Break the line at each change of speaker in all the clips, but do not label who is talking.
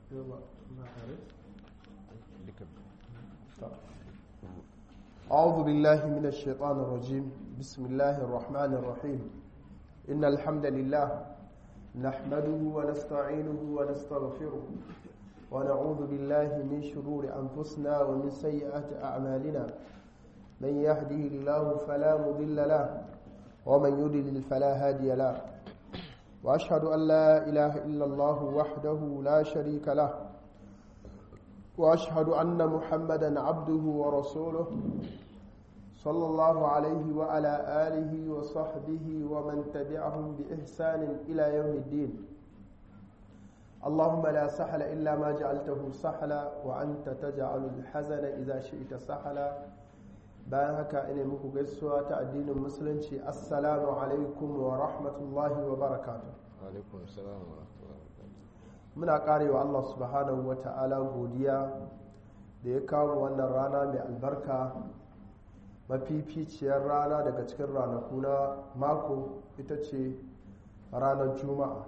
أعوذ بالله من الشيطان الرجيم بسم الله الرحمن الرحيم إن الحمد لله نحمده ونستعينه ونستغفره ونعوذ بالله من شرور أنفسنا ومن سيئات أعمالنا من يهده الله فلا مضل له ومن يضلل فلا هادي له وأشهد أن لا إله إلا الله وحده لا شريك له وأشهد أن محمدا عبده ورسوله صلى الله عليه وعلى آله وصحبه ومن تبعهم بإحسان إلى يوم الدين اللهم لا سهل إلا ما جعلته سهلا وأنت تجعل الحزن إذا شئت سهلا bayan haka ina muku gaisuwa ta addinin musulunci assalamu alaikum wa rahmatullahi wa barakatu muna karewa Allah subhanahu wa ta'ala godiya da ya kawo wannan rana mai albarka mafificiyar rana daga cikin ranaku na mako ita ce ranar juma'a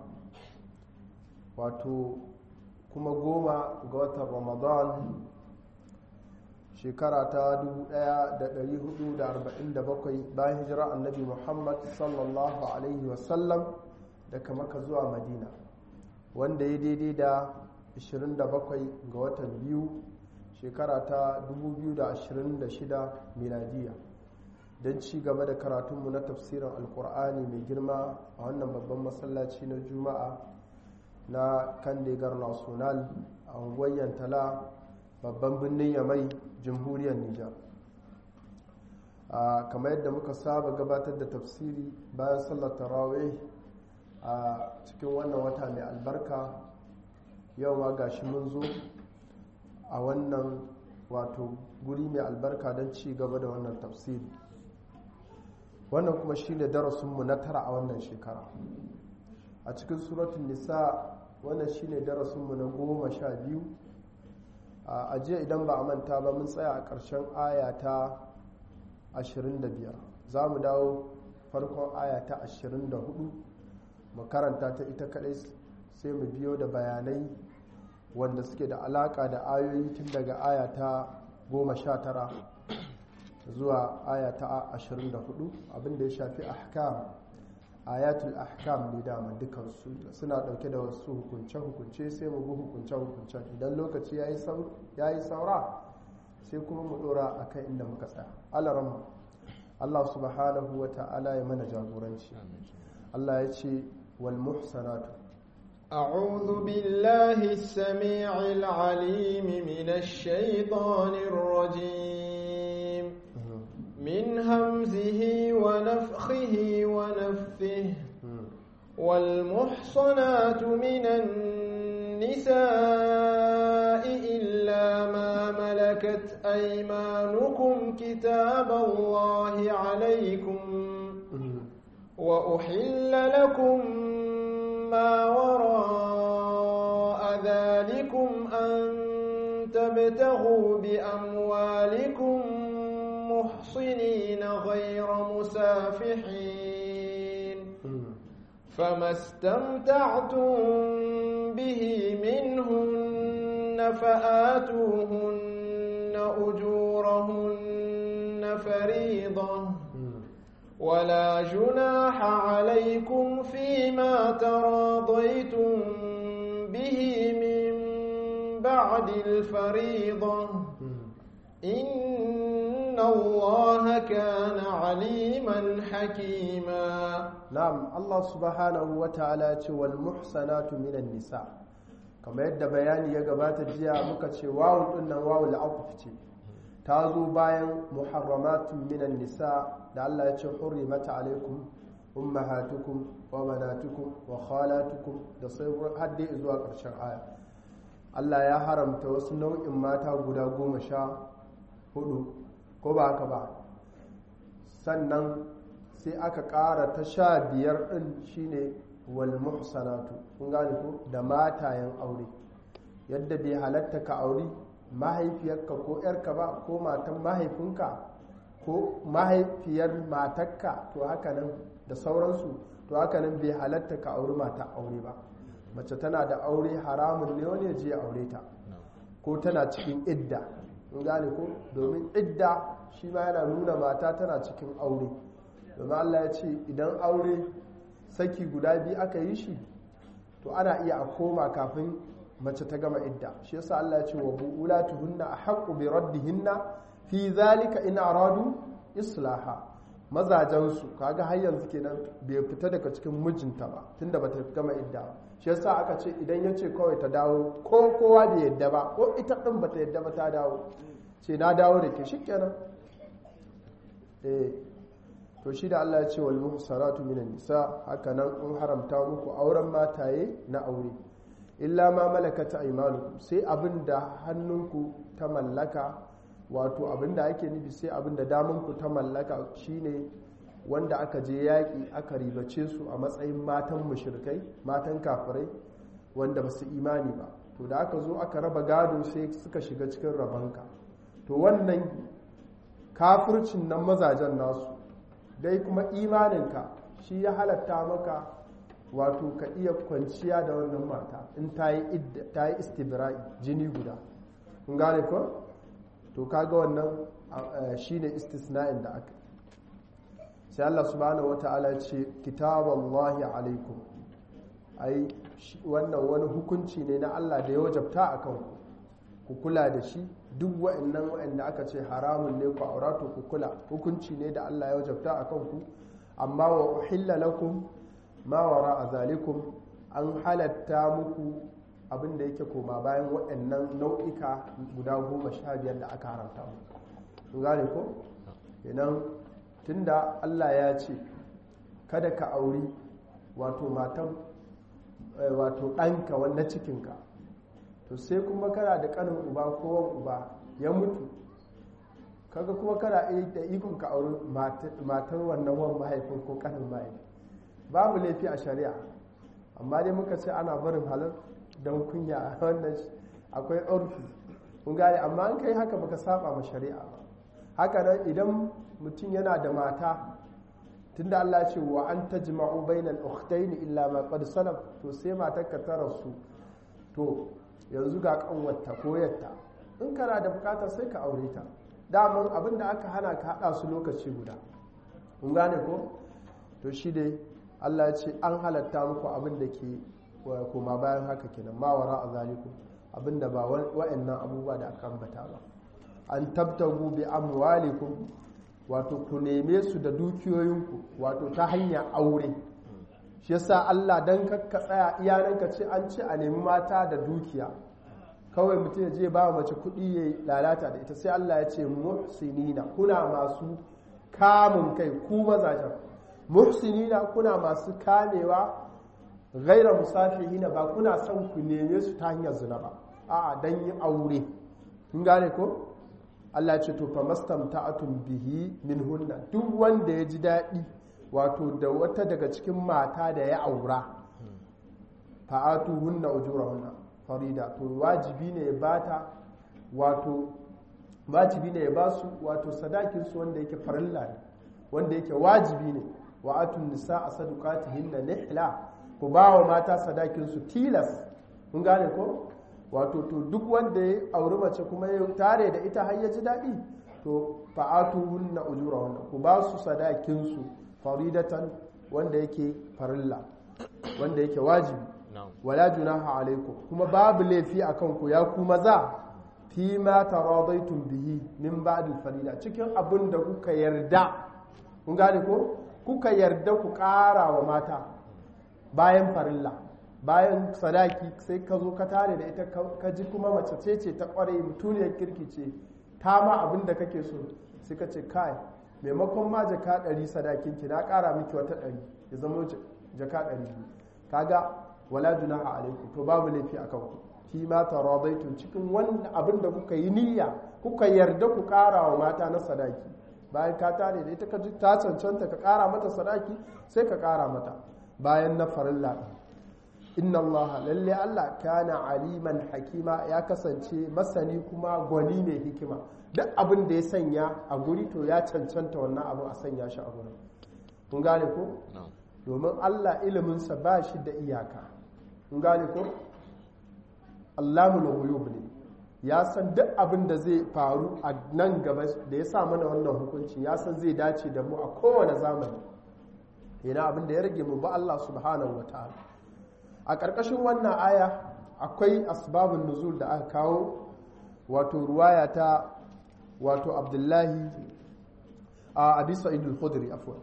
wato kuma goma ga watan ramadan shekara ta 1447 bayan hijira annabi muhammad sallallahu alaihi wasallam daga maka zuwa madina wanda ya daidai da 27 ga watan biyu shekara ta 2026 miladiya don ci gaba da karatunmu na tafsirin alkur'ani mai girma a wannan babban masallaci na juma'a na kandegar national a unguwar tala babban birnin yamai jamhuriyar nijar kamar yadda muka saba gabatar da tafsiri bayan sallar tarawih a cikin wannan wata mai albarka yau ma gashi mun zo a wannan wato guri mai albarka don ci gaba da wannan tafsiri wannan kuma shi ne darasinmu na tara a wannan shekara a cikin suratun nisa wannan shi ne darasinmu na goma sha biyu a jiya idan ba a manta ba mun tsaya a ƙarshen aya ta 25 za mu dawo farkon aya ta 24 mu karanta ta ita kadai sai mu biyo da bayanai wanda suke da alaka da ayoyi tun daga aya ta 19 zuwa aya ta 24 abinda ya shafi ahkam ayatul ahkam ne dama dukansu suna dauke da wasu hukunce-hukunce sai mu bi hukunce-hukuncen idan lokaci ya yi saura sai kuma mu dora a kan inda muka tsaya alaran Allah subhanahu wa ta'ala ya mana jagoranci Allah ya ce wal muhsanatu
أعوذ بالله السميع العليم من الشيطان الرجيم من همزه ونفخه ونفثه والمحصنات من النساء إلا ما ملكت أيمانكم كتاب الله عليكم وأحل لكم ما وراء ذلكم أن تبتغوا بأموالكم محصنين غير مسافحين فما استمتعتم به منهن فآتوهن أجورهن فريضة ولا جناح عليكم فيما تراضيتم به من بعد الفريضة إن الله كان عليما حكيما
نعم الله سبحانه وتعالى والمحسنات من النساء كما يدى بياني يقبات الجياء مكتش واو إن واو العطف ta zo bayan muharramatun minan nisa da Allah ya ce hurrimat alaikum ummahatukum wa banatukum wa khalatukum da sai hadde zuwa ƙarshen aya Allah ya haramta wasu nau'in mata guda goma sha hudu ko ba haka ba sannan sai aka ƙara ta sha biyar ɗin shine wal muhsanatu kun gane ko da matayen aure yadda bai halatta ka auri mahaifiyarka ko ‘yarka ba ko matan mahaifinka ko mahaifiyar matakka to haka nan da sauransu to haka nan bai halatta ka auri mata aure ba mace tana da aure haramun ne wani je aure ta ko tana cikin idda in gane ko domin idda shi ma yana nuna mata tana cikin aure domin Allah ya ce idan aure saki guda biyu aka yi shi to ana iya a koma kafin mace ta gama idda shi yasa Allah ya ce wa bu'ulatuhunna ahqqu bi raddihinna fi zalika in aradu islaha mazajensu kaga har yanzu kenan bai fita daga cikin mijinta ba tunda bata gama idda ba shi yasa aka ce idan ya ce kawai ta dawo ko kowa bai yadda ba ko ita din bata yadda ba ta dawo ce na dawo da ke shikenan eh to shi da Allah ya ce wal muhsanatu minan nisa haka nan in haramta muku auren mataye na aure illa ma malakata aymanukum sai abinda hannunku ta mallaka wato abinda ake nufi sai abinda damanku ta mallaka shine wanda aka je yaƙi aka ribace su a matsayin matan mushrikai matan kafirai wanda ba su imani ba to da aka zo aka raba gado sai suka shiga cikin rabanka to wannan kafircin nan mazajen nasu dai kuma imaninka shi ya halatta maka wato ka iya kwanciya da wannan mata in ta yi istibra'i jini guda kun gane ko to kaga wannan shine istisna'in da aka sai Allah subhanahu wata'ala ce kitaballahi alaikum ai wannan wani hukunci ne na Allah da ya wajabta a kanku ku kula da shi duk wa'annan wa'anda aka ce haramun ne ku aura to ku kula hukunci ne da Allah ya wajabta a kanku amma wa uhilla lakum ma wara zalikum an halatta muku abin da yake koma bayan waɗannan nau'ika guda goma sha biyar da aka haramta mu gane ko kenan tunda Allah ya ce kada ka auri wato matan wato ɗanka wanda cikinka to sai kuma kana da ƙanin uba ko wan uba ya mutu kaga kuma kana da ikon ka auri matan wannan wan mahaifin ko ƙanin mahaifin babu laifi a shari'a amma dai muka ce ana barin halar don kunya a wannan akwai urfi kun gane amma an kai haka baka saba ma shari'a ba haka nan idan mutum yana da mata tunda Allah ya ce wa an tajma'u bainal ukhtayn illa ma qad salaf to sai matar ka tara su to yanzu ga kanwarta ko yatta in kana da bukata sai ka aure ta daman abinda aka hana ka hada su lokaci guda kun gane ko to shi dai Allah ya ce an halatta muku abin da ke koma bayan haka kenan ma wara a zaliku abinda ba wa'annan abubuwa da aka ambata ba an tabtagu bi amwalikum wato ku neme su da dukiyoyinku wato ta hanyar aure shi yasa Allah dan kakka tsaya iyananka ce an ce a nemi mata da dukiya kawai mutum ya je ba mace kuɗi ya lalata da ita sai Allah ya ce muhsinina kuna masu kamun kai ku mazajen muhsinina kuna masu kamewa gaira musafihina ba kuna son ku neme su ta hanyar zina ba a'a dan yi aure kun gane ko Allah ce to fa mastamta'atun bihi min hunna duk wanda ya ji daɗi wato da wata daga cikin mata da ya aura fa'atu hunna ujurahunna farida to wajibi ne ya bata wato wajibi ne ya basu wato sadakin su wanda yake farilla ne wanda yake wajibi ne wa atun nisa a sadukatihinna nihla ku ba wa mata sadakinsu tilas kun gane ko wato to duk wanda ya auri mace kuma ya tare da ita har ya ji daɗi to fa'atu hunna ujura hunna ku ba su sadakinsu faridatan wanda yake farilla wanda yake wajibi wala junaha alaikum kuma babu laifi akan ku ya ku maza fi ma taradaitum bihi min ba'd farida cikin abin da kuka yarda kun gane ko kuka yarda ku ƙara wa mata bayan farilla bayan sadaki sai ka zo ka tare da ita ka ji kuma mace ce ce ta kware mutuniyar kirki ce ta ma abin da kake so sai ka ce kai maimakon ma jaka ɗari sadakin ki na ƙara miki wata ɗari ya zama jaka ɗari kaga wala junaha alaikum to babu laifi akan ku fi ma taradaitum cikin wannan abin da kuka yi niyya kuka yarda ku ƙara wa mata na sadaki bayan ka tare da ita ka ji ta cancanta ka ƙara mata sadaki sai ka ƙara mata bayan na farilla inna Allah lalle Allah kana aliman hakima ya kasance masani kuma gwani mai hikima duk abin da ya sanya a guri to ya cancanta wannan abu a sanya shi a gurin kun gane ko domin Allah iliminsa ba shi da iyaka kun gane ko Allahul ghuyub ne ya san duk abin da zai faru a nan gaba da ya sa mana wannan hukunci ya san zai dace da mu a kowane zamani yana abin da ya rage mu ba Allah subhanahu wataala a ƙarƙashin wannan aya akwai asbabun nuzul da aka kawo wato ruwaya ta wato abdullahi a abi sa'idul khudri afwan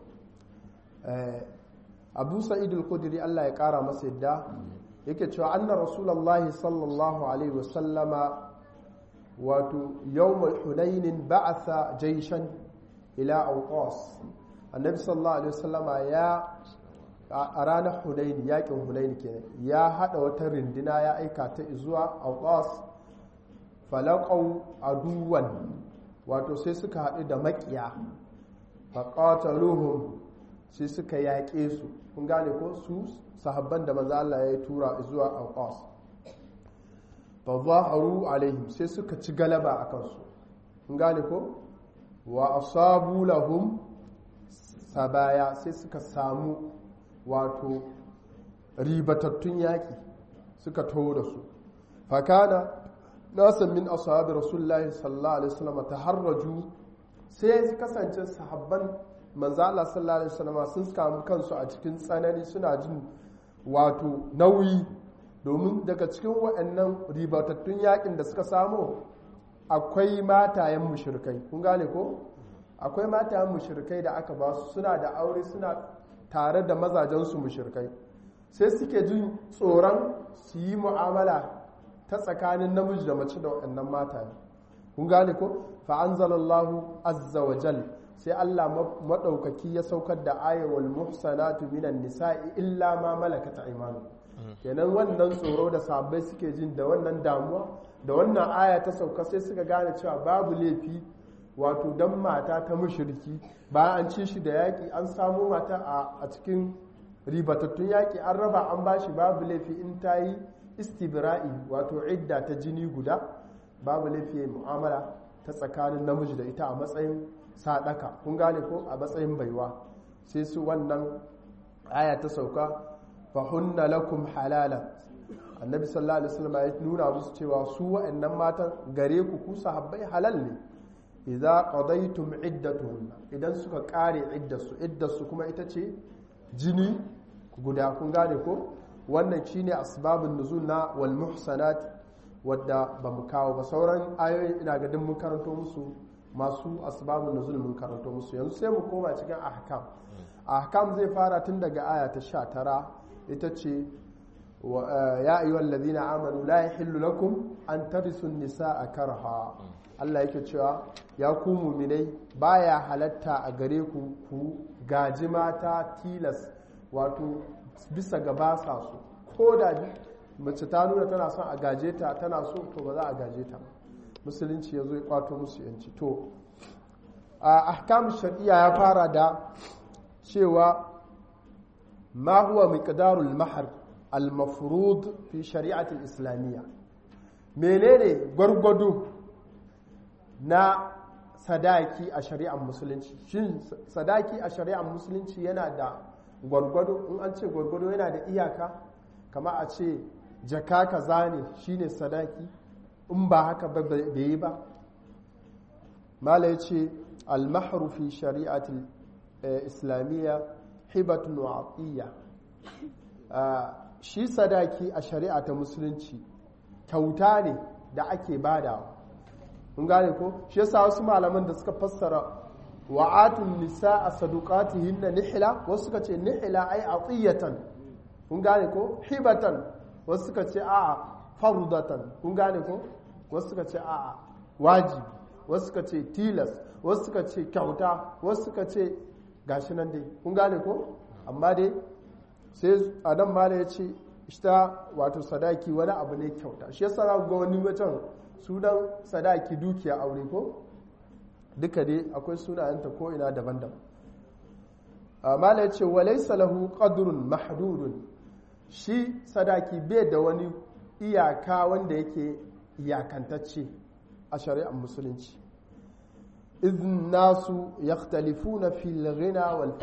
abu sa'idul khudri Allah ya kara masa yadda yake cewa anna rasulullahi sallallahu alaihi wasallama wato yawmal hunain ba'atha jayshan ila awqas annabi sallallahu alaihi wasallama ya a ranar hunain yakin hunain kenan ya hada wata rindina ya aika ta zuwa awqas falaqaw aduwan wato sai suka haɗu da maƙiya faƙataluhum sai suka yaƙe su kun gane ko su sahabban da maza Allah ya tura zuwa alƙas fa zaharu alaihim sai suka ci galaba a kansu kun gane ko wa asabu lahum sabaya sai suka samu wato ribatattun yaƙi suka taho da su fakana nasan min ashabi rasulullahi sallallahu alaihi wasallam taharraju sai su kasance sahabban manzo Allah sallallahu alaihi wasallam sun samu kansu a cikin tsanani suna jin wato nauyi domin daga cikin waɗannan ribatattun yakin da suka samu akwai matayen mushrikai kun gane ko akwai matayen mushrikai da aka ba su suna da aure suna tare da mazajensu mushrikai sai suke jin tsoron su yi mu'amala ta tsakanin namiji da mace da waɗannan mata kun gane ko fa'anzalallahu azza wa jal sai Allah maɗaukaki ya saukar da ayawal muhsanatu minan nisa'i illa ma malakata imanu kenan wannan tsoro da sabai suke jin da wannan damuwa da wannan aya ta sauka sai suka gane cewa babu laifi wato dan mata ta mushriki bayan an ci shi da yaƙi an samu mata a cikin ribatattun yaƙi an raba an bashi babu laifi in ta yi istibra'i wato idda ta jini guda babu laifi mu'amala ta tsakanin namiji da ita a matsayin sadaka kun gane ko a matsayin baiwa sai su wannan aya ta sauka fa hunna lakum halala annabi sallallahu alaihi wasallam ya nuna musu cewa su wa'annan matan gare ku ku sahabbai halal ne idza qadaytum iddatuhunna idan suka kare iddarsu iddarsu kuma ita ce jini guda kun gane ko wannan shine asbabun nuzul na wal muhsanat wadda ba mu kawo ba sauran ayoyin ina ga mun karanto musu masu asbabun nuzul mun karanto musu yanzu sai mu koma cikin ahkam ahkam zai fara tun daga aya ta 19 ita ce ya ayyuhal ladina amanu la yahillu lakum an tarisu nisaa karha Allah yake cewa ya ku muminai baya halatta a gare ku ku gaji mata tilas wato bisa ga ba sa so ko da mace ta nuna tana son a gaje ta tana so to ba za a gaje ta musulunci ya zo ya kwato musu yanci to a ahkam shari'a ya fara da cewa ma huwa miqdarul mahr al mafrud fi shari'ati islamiyya menene gwargwado na sadaki a shari'ar musulunci shin sadaki a shari'ar musulunci yana da gwargwado in an ce gwargwado yana da iyaka kama a ce jaka kaza ne shine sadaki in ba haka ba bai yi ba mala ya ce almahru fi shari'atul islamiyya hibatun wa'atiyya shi sadaki a shari'a ta musulunci kyauta ne da ake badawa kun gane ko shi yasa wasu malaman da suka fassara wa'atun nisa a sadukatihin na nihila wasu suka ce nihila ai atiyatan kun gane ko hibatan wasu suka ce a'a fardatan kun gane ko wasu suka ce a'a wajibi wasu suka ce tilas wasu suka ce kyauta wasu suka ce gashi nan dai kun gane ko amma dai sai adam mala ya ce ita wato sadaki wani abu ne kyauta shi yasa za ga wani mutum sunan sadaki dukiya aure ko duka dai akwai sunayenta ko ina daban-daban amma ya ce walaisa lahu qadrun mahdudun shi sadaki bai da wani iyaka wanda yake iyakantacce a shari'ar musulunci idin nasu yakhtalifuna fil ghina wal faqr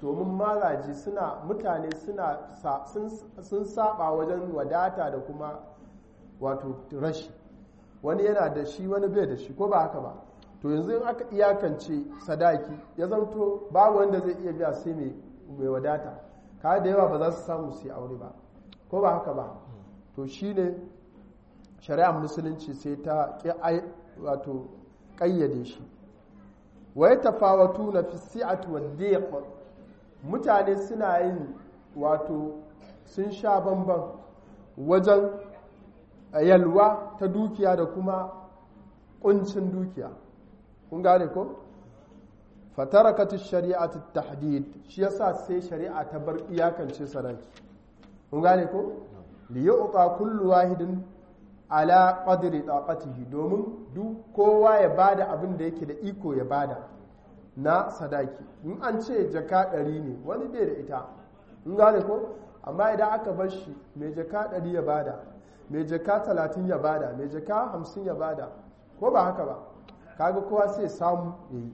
domin mazaje suna mutane suna sun saba wajen wadata da kuma wato rashi wani yana da shi wani bai da shi ko ba haka ba to yanzu in aka iyakance sadaki ya zanto babu wanda zai iya biya sai mai wadata ka da yawa ba za su samu su yi aure ba ko ba haka ba to shine shari'ar musulunci sai ta wato ƙayyade shi wa ya tafawatu na fi si'atu wa mutane suna yin wato sun sha bamban wajen yalwa ta dukiya da kuma kuncin dukiya kun gane ko fatarakatu shari'atu tahdid shi yasa sai shari'a ta bar iyakance sadaki kun gane ko li yu'ta kullu wahidin ala qadri taqatihi domin duk kowa ya bada abin da yake da iko ya bada na sadaki in an ce jaka ɗari ne wani bai da ita in gane ko amma idan aka bar shi mai jaka ɗari ya bada mai jaka talatin ya bada mai jaka hamsin ya bada ko ba haka ba kaga kowa sai samu ya yi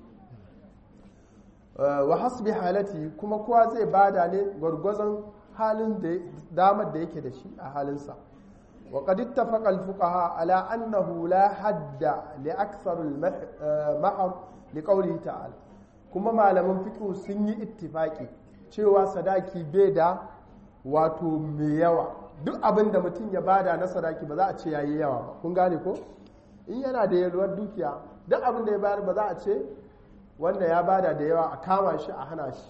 wa hasbi halati kuma kowa zai bada ne gwargwazon halin da damar da yake da shi a halinsa wa qad ittafaqa al-fuqaha ala annahu la hadda li akthar al-mahr li qawlihi ta'ala kuma malaman fiqh sun yi ittifaki cewa sadaki bai da wato mai yawa duk abin da mutum ya bada na sadaki ba za a ce yayi yawa ba kun gane ko in yana da yalwar dukiya duk abin da ya bayar ba za a ce wanda ya bada da yawa a kama shi a hana shi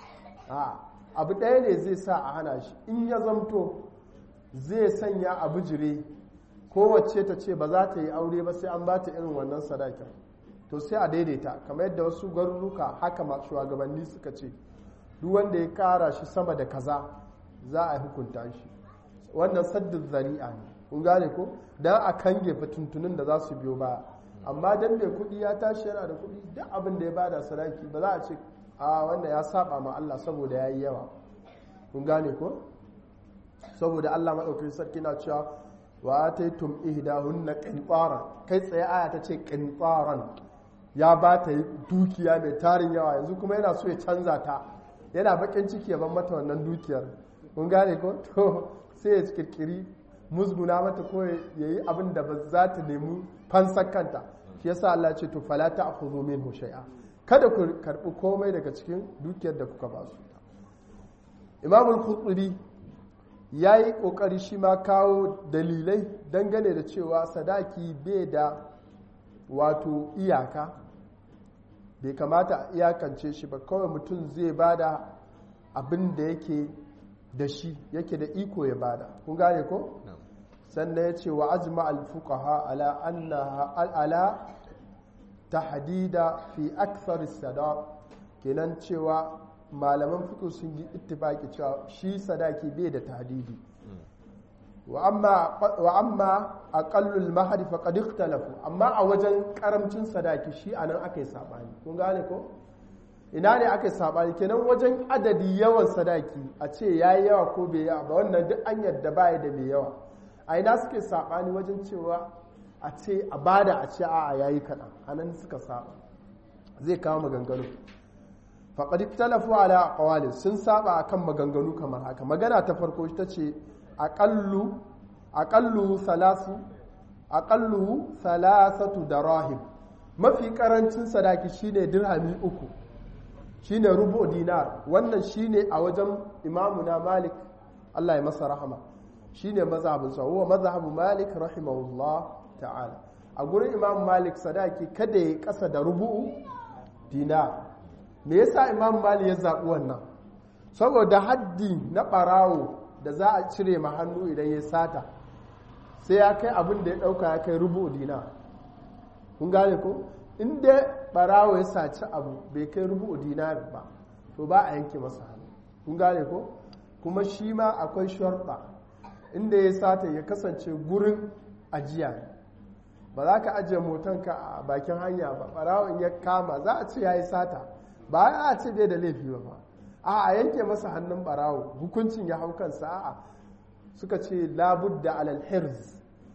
abu ɗaya ne zai sa a hana shi in ya zamto zai sanya a bijire kowace ta ce ba za ta yi aure ba sai an ba ta irin wannan sadakin to sai a daidaita kamar yadda wasu garuruka haka masu shugabanni suka ce duk wanda ya kara shi sama da kaza za a hukunta shi wannan saddin zari'a ne kun gane ko dan a kange fituntunin da za su biyo baya amma dan mai kuɗi ya tashi yana da kuɗi duk abin da ya bada sadaki ba za a ce a wanda ya saba ma Allah saboda ya yi yawa kun gane ko saboda Allah maɗaukin sarki na cewa wa ataitum ihdahunna qintaran kai tsaye aya ta ce qintaran ya ba ta dukiya mai tarin yawa yanzu kuma yana so ya canza ta yana bakin ciki ya ban mata wannan dukiyar kun gane ko to sai ya kirkiri musguna mata ko ya yi abin da ba za ta nemi fansar kanta shi yasa Allah ce to fala ta'khudhu minhu shay'a kada ku karbi komai daga cikin dukiyar da kuka ba su Imam al-Qurtubi yayi kokari shi ma kawo dalilai dangane da cewa sadaki bai da wato iyaka bai kamata a iyakance shi ba kawai mutum zai bada abin da yake da shi yake da iko ya bada kun gane ko sannan ya ce wa ajma al-fuqaha ala annaha ala tahdida fi akthar sadaq kenan cewa malaman fiqh sun yi ittifaki cewa shi sadaki bai da tahdidi wa amma wa amma aqallul mahri faqad ikhtalafu amma a wajen karamcin sadaki shi anan akai sabani kun gane ko ina ne aka sabani kenan wajen adadi yawan sadaki a ce yayi yawa ko bai yawa ba wannan duk an yadda baya da mai yawa a ina suke sabani wajen cewa a ce a bada a ce a'a yayi kaɗan anan suka saba zai kawo maganganu faqad talafu ala aqwali sun saba akan maganganu kamar haka magana ta farko ita ce aqallu aqallu salasu aqallu salasatu darahim mafi karancin sadaki shine dirhami uku shine rubu dinar wannan shine a wajen imamuna malik Allah ya masa rahama shine mazhabin sa huwa mazhabu malik rahimahullah ta'ala a gurin imam malik sadaki kada ya kasa da rubu'u dinar me yasa imam malik ya zaɓi wannan saboda haddi na ɓarawo da za a cire ma hannu idan ya sata sai ya kai abin da ya ɗauka ya kai rubu dinar kun gane ko inda ɓarawo ya saci abu bai kai rubu dinar ba to ba a yanke masa hannu kun gane ko kuma shi ma akwai sharɗa inda ya sata ya kasance gurin ajiya ba za ka ajiye motonka a bakin hanya ba ɓarawon ya kama za a ce ya yi sata ba a ce bai da laifi ba a yanke masa hannun ɓarawo hukuncin ya hau kansa a suka ce labudda alal hirz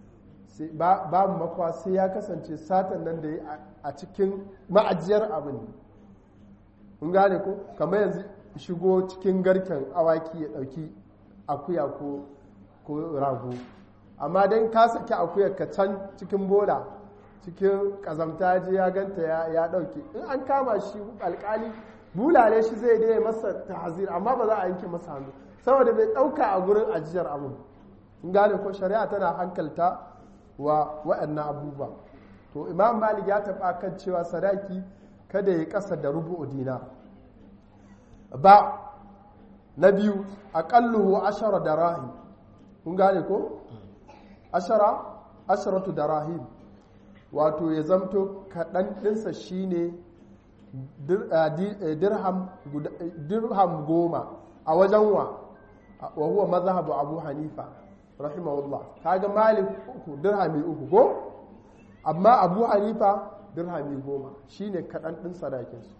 babu makwa sai ya kasance satan nan da ya a cikin ma'ajiyar abin kun gane ko kamar yanzu shigo cikin garken awaki ya ɗauki akuya ko ko rago amma don ka saki akuyar ka can cikin bola cikin kazamta je ya ganta ya ɗauke in an kama shi alkali bulale shi zai dai masa tahazir amma ba za a yanke masa hannu saboda bai ɗauka a gurin ajiyar abu in gane ko shari'a tana hankalta wa waɗannan abubuwa to imam malik ya taɓa kan cewa sadaki kada ya ƙasa da rubu'u dinar ba na biyu aƙalluhu ashara da rahim kun gane ko ashara asharatu da rahim wato ya zamto kaɗan ɗinsa shine dirham goma a wajen wa wa huwa mazhabu abu hanifa rahimahullah kaga malik uku dirhami uku ko amma abu hanifa dirhami goma shine kaɗan ɗin sadakinsu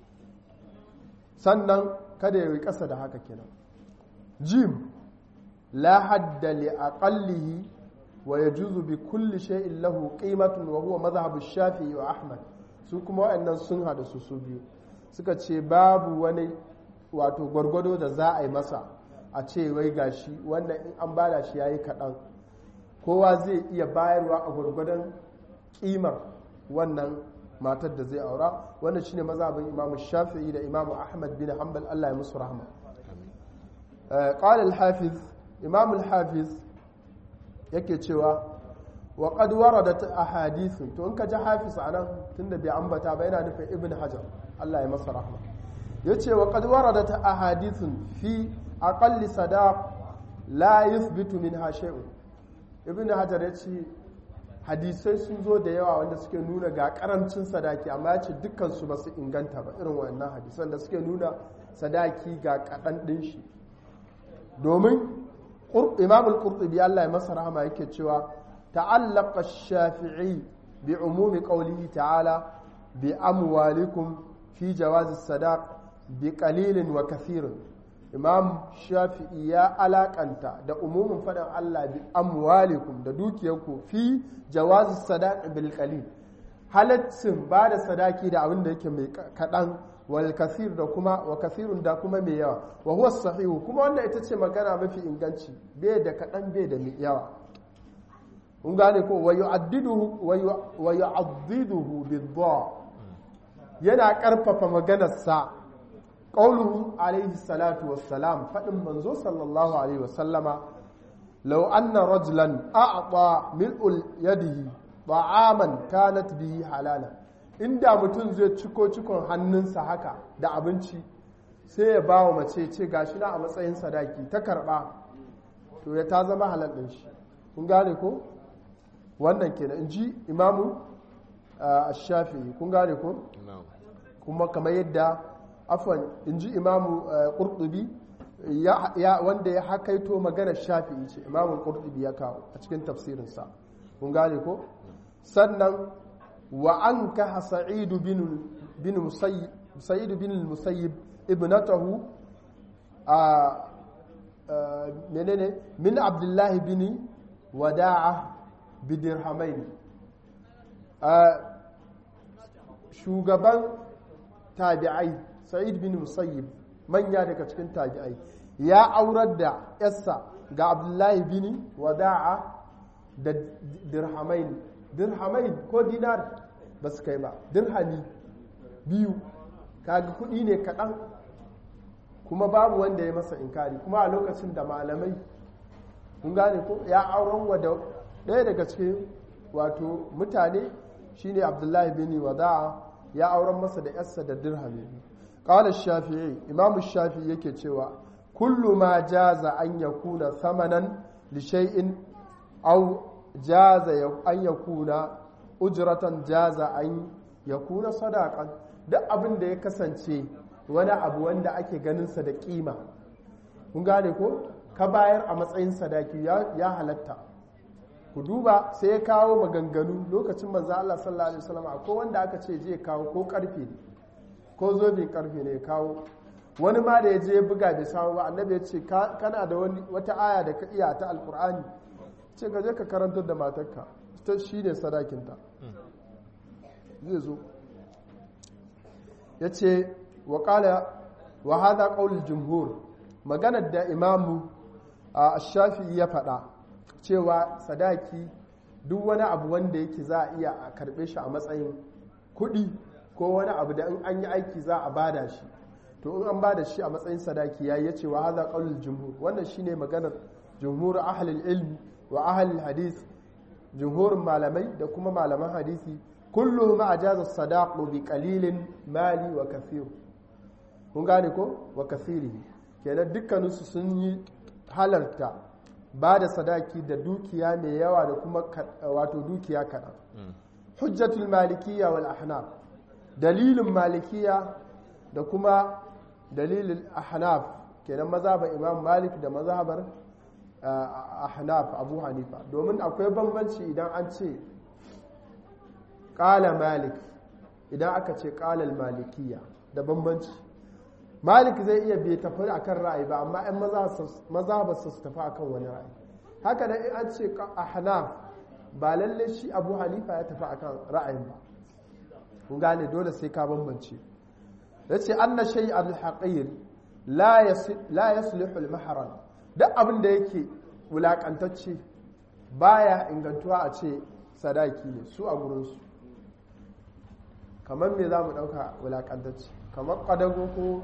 sannan kada ya yi ƙasa da haka kenan jim la hadda li aqallihi wa yajuzu bi kulli shay'in lahu qimatun wa huwa madhhabu shafi'i wa ahmad su kuma waɗannan sun hada su su biyu suka ce babu wani wato gwargwado da za a yi masa a ce wai gashi wannan in an bada shi yayi kaɗan kowa zai iya bayarwa a gwargwadon ƙimar wannan matar da zai aura wannan shine mazhabin Imam Shafi'i da Imam Ahmad bin Hanbal Allah ya musu rahma qala al-hafiz Imam al-hafiz yake cewa wa qad waradat ahadith to in ka ji hafiz anan tunda bai ambata ba yana nufin Ibn Hajar Allah ya masa rahma yace wa qad waradat ahadith fi aqalli sadaq la yuthbitu minha shay'un Ibn Hajar yace hadisai sun zo da yawa wanda suke nuna ga karancin sadaki amma ya ce dukkansu ba su inganta ba irin wannan hadisan da suke nuna sadaki ga kaɗan ɗin shi domin imam al-qurtubi Allah ya masa rahama yake cewa ta'allaqa shafi'i bi umumi qawlihi ta'ala bi amwalikum fi jawazi sadaq bi qalilin wa kathirin imam shafi'i ya alakanta da umumin faɗin Allah bi amwalikum da dukiyarku fi jawazi sadaqi bil qalil halaccin ba da sadaki da abin da yake mai kaɗan wal kasir da kuma wa kasirun da kuma mai yawa wa huwa sahihu kuma wannan ita ce magana mafi inganci bai da kaɗan bai da mai yawa kun gane ko wa yu'addiduhu wa yu'addiduhu bid yana karfafa maganarsa قوله عليه الصلاة والسلام فإن منزو صلى الله عليه وسلم لو أن رجلا أعطى ملء يده طعاما كانت به حلالا inda mutum zai ciko cikon hannunsa haka da abinci sai ya ba wa mace ce gashi na a matsayin sadaki ta karba to ya ta zama halal ɗin shi kun gane ko wannan kenan in ji imamu shafi'i kun gane ko kuma kamar yadda afwan in ji imamu ƙurɗubi wanda ya hakaito maganar shafi'i ce imamun ƙurɗubi ya kawo a cikin tafsirinsa kun gane ko sannan wa an kaha sa'idu bin musayyib ibnatahu a menene min abdullahi bin wada'a bidirhamain shugaban tabi'ai sa'id bin musayyib manya daga cikin tabi'ai ya aurar da yarsa ga abdullahi bin wada'a da dirhamain dirhamain ko dinar ba su kai ba dirhami biyu kaga kudi ne kaɗan kuma babu wanda ya masa inkari kuma a lokacin da malamai kun gane ko ya auren wa da ɗaya daga cikin wato mutane shine abdullahi bin wada'a ya auren masa da yarsa da dirhami biyu قال الشافعي امام الشافعي yake cewa kullu ma jaza an yakuna thamanan li shay'in aw jaza an yakuna ujratan jaza an yakuna sadaqan duk abin da ya kasance wani abu wanda ake ganin sa da kima kun gane ko ka bayar a matsayin sadaki ya halatta ku duba sai ya kawo maganganu lokacin manzo Allah sallallahu alaihi wasallam akwai wanda aka ce je kawo ko karfe ne ko zobin karfe ne kawo wani ma da ya je buga bai samu ba annabi ya ce kana da wata aya da ka iya ta alkur'ani ce ka je ka karantar da matarka ta shi ne sadakinta zai zo ya ce wa kala wa hadha qaulul jumhur maganar da imamu a shafi'i ya faɗa cewa sadaki duk wani abu wanda yake za a iya a karɓe shi a matsayin kuɗi ko wani abu da in an yi aiki za a bada shi to in an bada shi a matsayin sadaki ya yace wa hadha qaulul jumhur wannan shine maganar jumhur ahlul ilmi wa ahlul hadith jumhurin malamai da kuma malaman hadisi kulluhum ajaza sadaqu bi qalilin mali wa kathir kun gane ko wa kathiri kenan dukkaninsu sun yi halarta ba da sadaki da dukiya mai yawa da kuma wato dukiya kaɗan hujjatul malikiya wal ahnaf dalilin malikiya da kuma dalilin ahnaf kenan mazhabar imam malik da mazhabar ahnaf abu hanifa domin akwai bambanci idan an ce ƙala malik idan aka ce ƙalal malikiya da bambanci malik zai iya bai tafi akan ra'ayi ba amma 'yan maza ba su tafi akan wani ra'ayi haka da an ce ahnaf ba lalle shi abu hanifa ya tafi akan ra'ayin ba kun gane dole sai ka bambance ya ce an na shai al-haƙir la yaslihu al-maharan duk abin da yake wulaƙantacce baya ingantuwa a ce sadaki ne su a gurinsu kamar me za mu ɗauka wulaƙantacce kamar ƙadago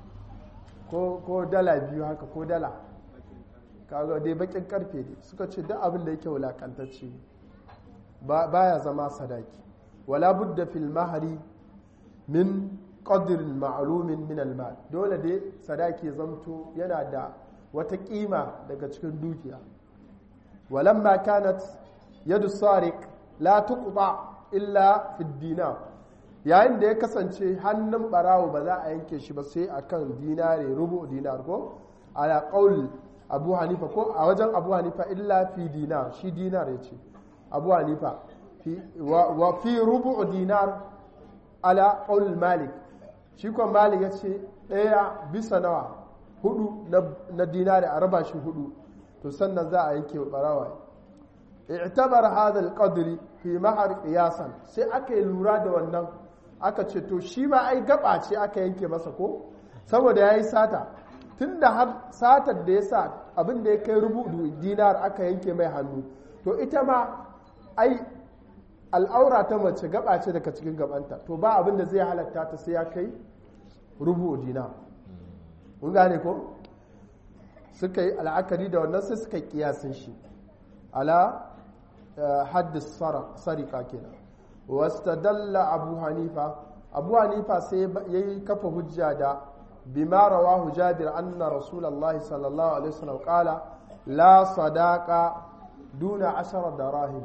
ko dala biyu haka ko dala kaga dai bakin karfe ne suka ce duk abin da yake wulakantacce baya zama sadaki wala budda fil mahari min qadrin ma'lumin min al mal dole dai sadaki zamto yana da wata kima daga cikin dukiya walamma kanat yadu sariq la tuqta illa fi dinar yayin da ya kasance hannun barawo ba za a yanke shi ba sai akan dinare rubu dinar ko ala qaul abu hanifa ko a wajen abu hanifa illa fi dinar shi dinar ya ce abu hanifa wa fi rubu dinar ala qaul malik shi ko malik ya ce ɗaya bisa nawa hudu na dinare a raba shi hudu to sannan za a yanke barawa i'tabar hadha al-qadri fi mahar qiyasan sai aka yi lura da wannan aka ce to shi ma ai gaba ce aka yanke masa ko saboda yayi sata tunda har satar da ya sa abin da ya kai rubutu dinar aka yanke mai hannu to ita ma ai al'aura ta mace gaba ce daga cikin gabanta to ba abin da zai halatta ta sai ya kai rubu dinar kun gane ko suka yi al'akari da wannan sai suka kiyasin shi ala haddis sarika kenan wastadalla abu hanifa abu hanifa sai ya yi kafa hujja da bima rawahu jabir anna rasulullah sallallahu alaihi wasallam qala la sadaqa duna ashara darahim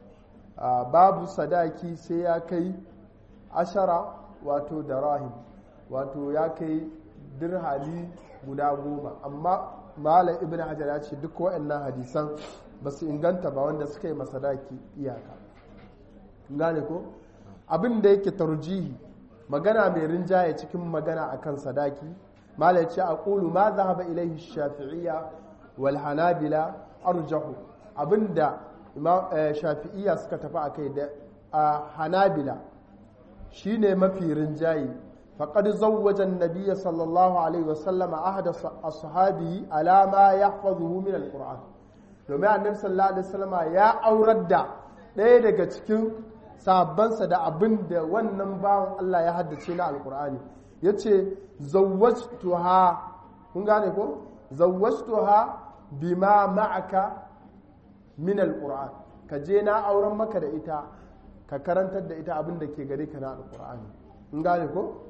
babu sadaki sai ya kai ashara wato darahim wato ya kai dirhali guda goma amma malam ibn hajar ya ce duk waɗannan hadisan ba su inganta ba wanda suka yi masadaki iyaka gane ko abin da yake tarjihi magana mai rinjaye cikin magana akan sadaki malam ce a ƙulu ma zahaba ilaihi shafi'iyya wal hanabila arjahu abinda shafi'iyya suka tafi akai da hanabila shine mafi rinjaye فقد زوج النبي صلى الله عليه وسلم أحد أصحابه على ما يحفظه من القرآن domin annabi sallallahu alaihi wasallam ya aurar da ɗaya daga cikin sabansa da abin da wannan bawan Allah ya haddace na alkur'ani ya ce zawwajtuha kun gane ko zawwajtuha bima ma'aka min alkur'an ka je na auren maka da ita ka karantar da ita abin da ke gare ka na alkur'ani kun gane ko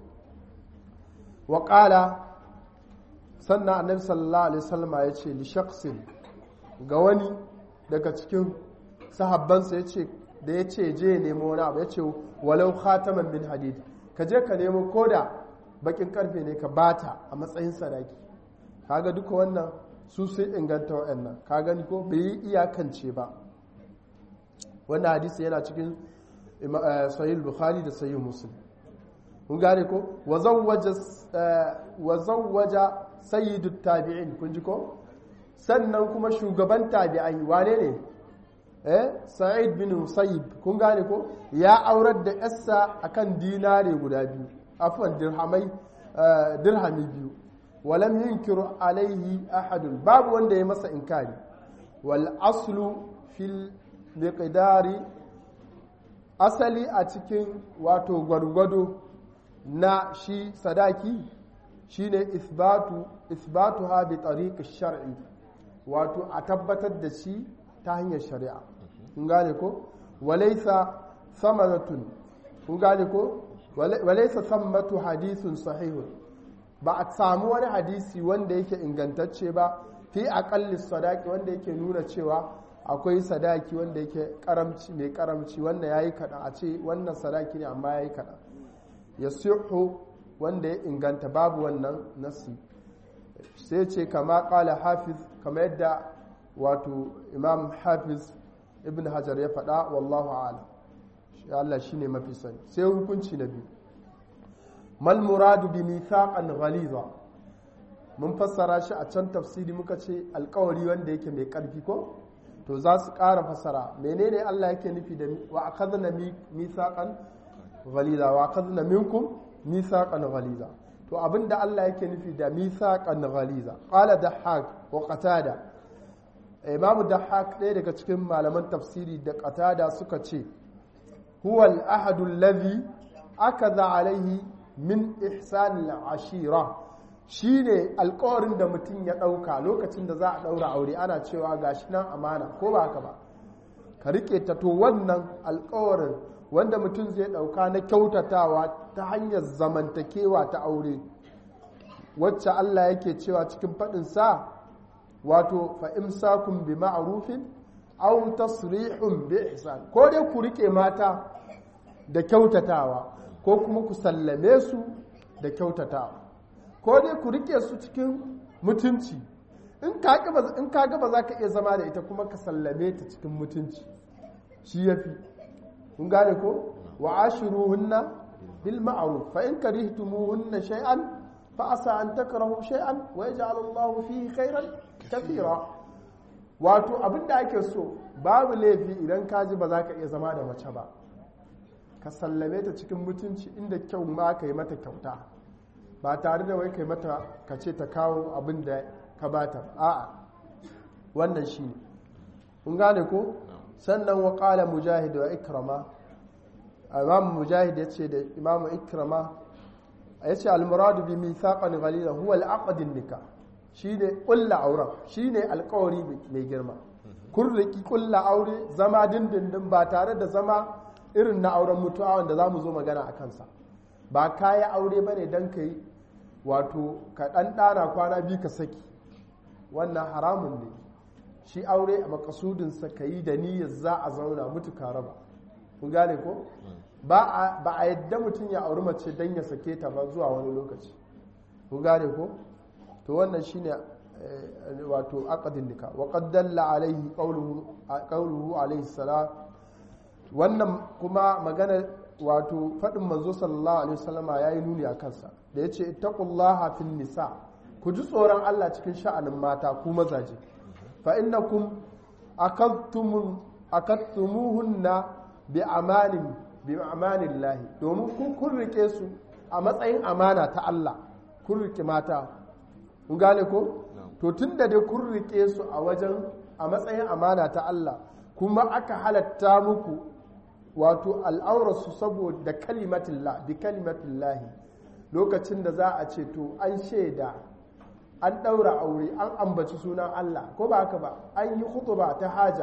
waƙala sannan annabi sallallahu alaihi wasallam ya ce li shakhsin ga wani daga cikin sahabbansa ya ce da ya ce je nemo wani abu ya ce walau khataman min hadid ka je ka nemo koda bakin karfe ne ka bata a matsayin sadaki kaga duka wannan su sai inganta wa'annan ka gani ko bai yi iyakance ba wannan hadisi yana cikin sahih bukhari da sahih muslim kun gane ko wa zawwaja sayyidut tabi'in kun ji ko sannan kuma shugaban tabi'ai wane ne eh sa'id bin musayyib kun gane ko ya aurar da yarsa akan dinare guda biyu afwan dirhamai dirhami biyu walam yunkiru alaihi ahadun babu wanda ya masa inkari wal aslu fil miqdari asali a cikin wato gwargwado na shi sadaki shine isbatu isbatuha bi tariq shar'i wato a tabbatar da shi ta hanyar shari'a kun gane ko walaysa samanatun kun gane ko walaysa sammatu hadithun sahihun ba a samu wani hadisi wanda yake ingantacce ba fi aqalli sadaki wanda yake nuna cewa akwai sadaki wanda yake karamci mai karamci wanda yayi kada a ce wannan sadaki ne amma yayi kada yasihu wanda ya inganta babu wannan nasi sai ce kama kala hafiz kama yadda wato imam hafiz ibn hajar ya faɗa wallahu ala Allah shine mafi sani sai hukunci na biyu mal muradu bi mithaqan ghaliza mun fassara shi a can tafsiri muka ce alkawari wanda yake mai karfi ko to za su ƙara fassara menene Allah yake nufi da wa akhadna mithaqan ghaliza wa akhadna minkum mithaqan ghaliza to abinda Allah yake nufi da mithaqan ghaliza qala dahhak wa qatada imam dahhak ɗaya daga cikin malaman tafsiri da qatada suka ce huwa al-ahad alladhi akaza alaihi min ihsan al-ashira shine alƙawarin da mutum ya ɗauka lokacin da za a ɗaura aure ana cewa gashi nan amana ko ba haka ba ka rike ta to wannan alƙawarin wanda mutum zai ɗauka na kyautatawa ta hanyar zamantakewa ta aure wacce Allah yake cewa cikin faɗinsa wato fa'imsakun bi ma'arufin au tasrihun bi ihsan ko dai ku rike mata da kyautatawa ko kuma ku sallame su da kyautatawa ko dai ku rike su cikin mutunci in ka gaba za ka iya zama da ita kuma ka sallame ta cikin mutunci shi ya fi kun gane ko wa ashiruhunna bil ma'ruf fa in karihtumuhunna shay'an fa asa an takrahu shay'an wa yaj'al Allahu fihi khairan kathira wato abinda ake so babu laifi idan ka ji ba za ka iya zama da mace ba ka sallame ta cikin mutunci inda kyau ma ka yi mata kyauta ba tare da wai kai mata ka ce ta kawo abin da ka bata a'a wannan shi ne kun gane ko sannan wa qala mujahid wa ikrama imam mujahid ya ce da imam ikrama ya ce al-muradu bi mithaqan ghaliza huwa al-aqd nikah shine kulla auren shine alkawari mai girma kun riki kulla aure zama dindindin ba tare da zama irin na auren mutuwa wanda za mu zo magana a kansa ba kayi aure ba ne don ka yi wato ka ɗan ɗana kwana biyu ka saki wannan haramun ne shi aure a makasudinsa ka yi da niyyar za a zauna mutu ka raba kun gane ko ba a yadda mutum ya auri mace don ya sake ta ba zuwa wani lokaci kun gane ko to wannan shine wato aqdin nika wa qad dalla alaihi qawluhu qawluhu alaihi salam wannan kuma magana wato fadin manzo sallallahu alaihi wasallama yayi nuni a kansa da yace ittaqullaha fin nisa ku ji tsoron Allah cikin sha'anin mata ku mazaje fa innakum akadtum akadtumuhunna bi amanin bi amanillahi domin kun kun rike su a matsayin amana ta Allah kun rike mata kun gane ko to tunda dai kun rike su a wajen a matsayin amana ta Allah kuma aka halatta muku wato al'aurarsu saboda kalimatillah bi kalimatillahi lokacin da za a ce to an shaida an ɗaura aure an ambaci sunan Allah ko ba haka ba an yi ba ta haja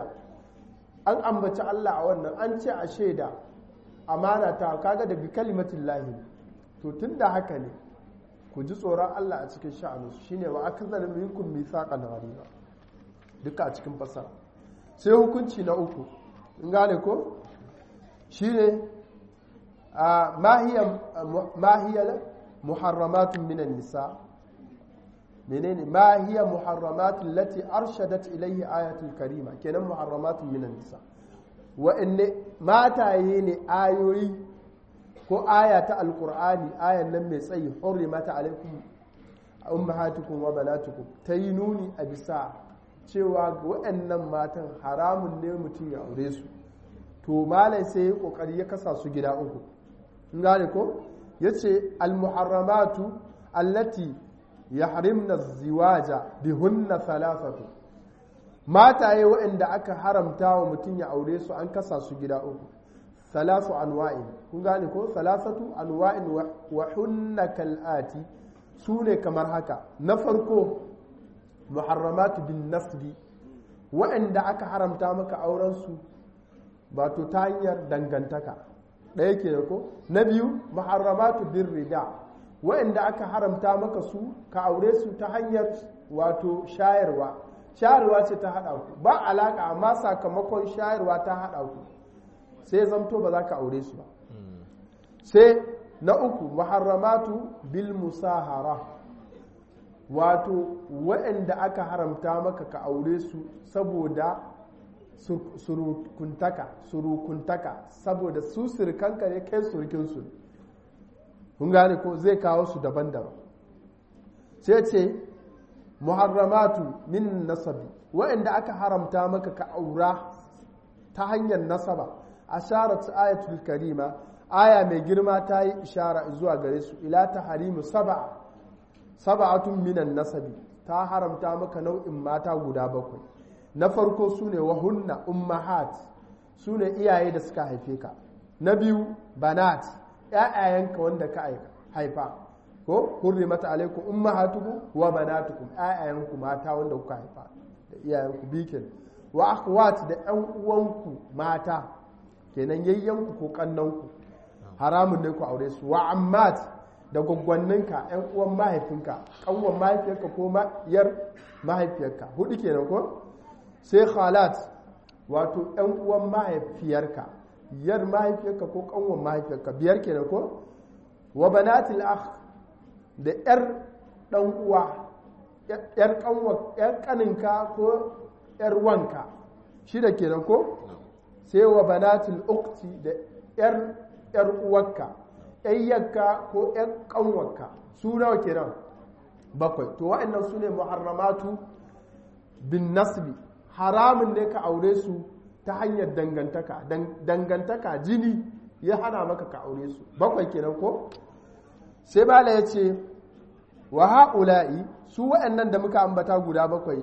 an ambaci Allah a wannan an ce a shaida amana ta kaga da bi kalimatillahi to tunda haka ne ku ji tsoron Allah a cikin sha'aninsu shine wa akzal minkum mithaqan ghaliza duka a cikin fasara sai hukunci na uku in gane ko shine mahiya mahiya muharramatun minan nisa menene mahiya muharramatun lati arshadat ilayhi ayatul karima kenan muharramatun minan nisa wa'anne mataye ne ayoyi ko aya ta alkur'ani ayan nan mai tsayi hurrimata alaikum ummahatukum wa banatukum ta yi nuni a bisa cewa waɗannan matan haramun ne mutum ya aure su to malai sai ya kokari ya kasa su gida uku in gane ko yace almuharramatu allati yahrimna ziwaja bihunna thalathatu mataye waɗanda aka haramta wa mutum ya aure su an kasa su gida uku salasu anwa'in kun gane ko salasatu anwa'in wa hunna kal'ati su ne kamar haka na farko muharramatu bin nasbi waɗanda aka haramta maka auren su ba to ta hanyar dangantaka ɗaya ke da ko na biyu muharramatu bin rida waɗanda aka haramta maka su ka aure su ta hanyar wato shayarwa shayarwa ce ta haɗa ku ba alaƙa amma sakamakon shayarwa ta haɗa ku sai zamto ba za ka aure su ba sai na uku muharramatu bil musahara wato waɗanda aka haramta maka ka aure su saboda surukuntaka surukuntaka saboda su surukanka ne kai surukinsu kun gane ko zai kawo su daban-daban sai ce muharramatu min nasabi waɗanda aka haramta maka ka aura ta hanyar nasaba asharat ayatul karima aya mai girma ta yi ishara zuwa gare su ila ta harimu saba saba'atun minan nasabi ta haramta maka nau'in mata guda bakwai na farko su ne wahunna ummahat su ne iyaye da suka haife ka na biyu banat ‘ya'yayenka wanda ka haifa ko hurrimata alaikum ummahatukum wa banatukum ‘ya'yayenku mata wanda kuka haifa da iyayenku bikin wa akhwat da ‘yan uwanku mata kenan yayyanku ko kannanku haramun ne ku aure su wa ammat da gwaggwanninka ‘yan uwan mahaifinka kanwan mahaifiyarka ko yar mahaifiyarka hudu kenan ko sai khalat wato ‘yan uwan mahaifiyarka yar mahaifiyarka ko kanwan mahaifiyarka biyar kenan ko wa banatil akh da yar dan uwa yar kanwa yar kaninka ko yar wanka shida kenan ko sai wa banatil ukti da yar yar uwarka yayyarka ko yar kanwarka su nawa kenan bakwai to wa'annan su ne muharramatu bin nasbi haramun ne ka aure su ta hanyar dangantaka dangantaka jini ya hana maka ka aure su bakwai kenan ko sai bala ya ce wa ha'ula'i su waɗannan da muka ambata guda bakwai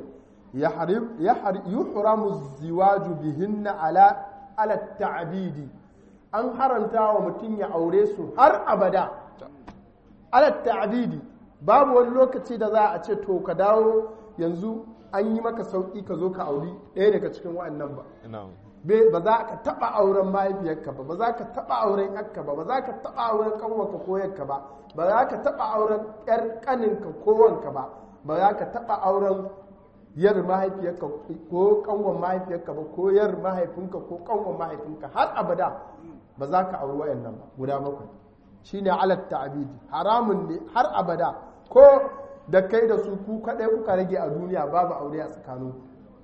yi huramu ziwaju bihinna ala ala ta'abidi an haranta wa mutum ya aure su har abada ala ta'abidi babu wani lokaci da za a ce to ka dawo yanzu an yi maka sauƙi ka zo ka auri ɗaya daga cikin waɗannan ba ba za ka taɓa auren mahaifiyarka ba ba za ka taɓa auren yakka ba ba za ka taɓa auren ƙanwarka ko yakka ba ba za ka taɓa auren ƴar ƙaninka ko wanka ba ba za ka taɓa auren yar mahaifiyarka ko ƙanwar mahaifiyarka ba ko yar mahaifinka ko ƙanwar mahaifinka har abada ba za ka auri waɗannan ba guda bakwai shine alat ta'abidi haramun ne har abada ko da kai da su ku kaɗai kuka rage a duniya babu aure a tsakaninku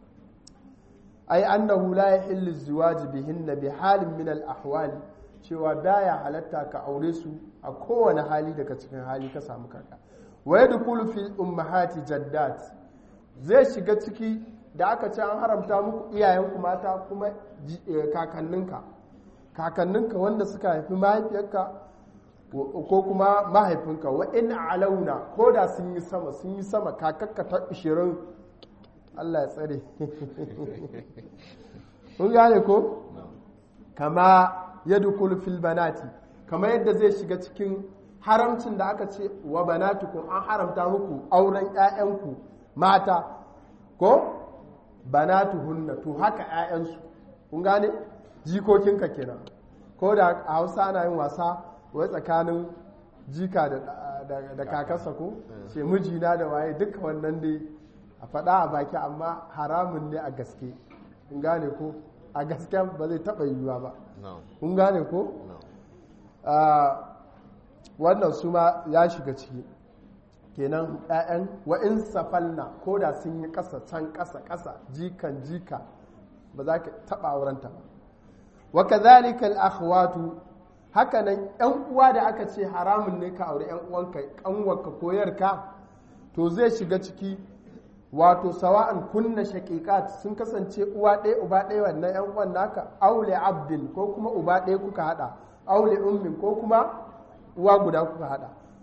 ai annahu la yahillu ziwaji bihinna bi halin min al ahwali cewa baya halatta ka aure su a kowane hali daga cikin hali ka samu kanka wa yadkhulu fil ummahati jaddat zai shiga ciki da aka ce an haramta muku iyayenku mata kuma kakanninka kakanninka wanda suka haifi mahaifiyarka ko kuma mahaifinka wa in alauna ko da sun yi sama sun yi sama kakakka ta 20 Allah ya tsare kun gane ko kama yadkhulu fil banati kama yadda zai shiga cikin haramcin da aka ce wa banatukum an haramta muku auren ƴaƴanku mata ko banatuhunna to haka ƴaƴansu kun gane jikokinka kenan ko da a Hausa ana yin wasa wai tsakanin jika da kakarsa ko ce mijina da waye duka wannan dai a faɗa a baki amma haramun ne a gaske kun gane ko a gaske ba zai taɓa yiwuwa ba kun gane ko wannan su ma ya shiga ciki kenan 'ya'yan wa'in safalna ko da sun yi ƙasa can ƙasa ƙasa jikan jika ba za ka taɓa aurenta ba wa kazalika al-akhwatu hakanan yan uwa da aka ce haramun ne ka aure yan uwanka kanwarka ko yarka to zai shiga ciki wato sawa'an kunna shaqiqat sun kasance uwa ɗaya uba ɗaya wannan yan uwan naka aule abdin ko kuma uba ɗaya kuka hada aule ummin ko kuma uwa guda kuka hada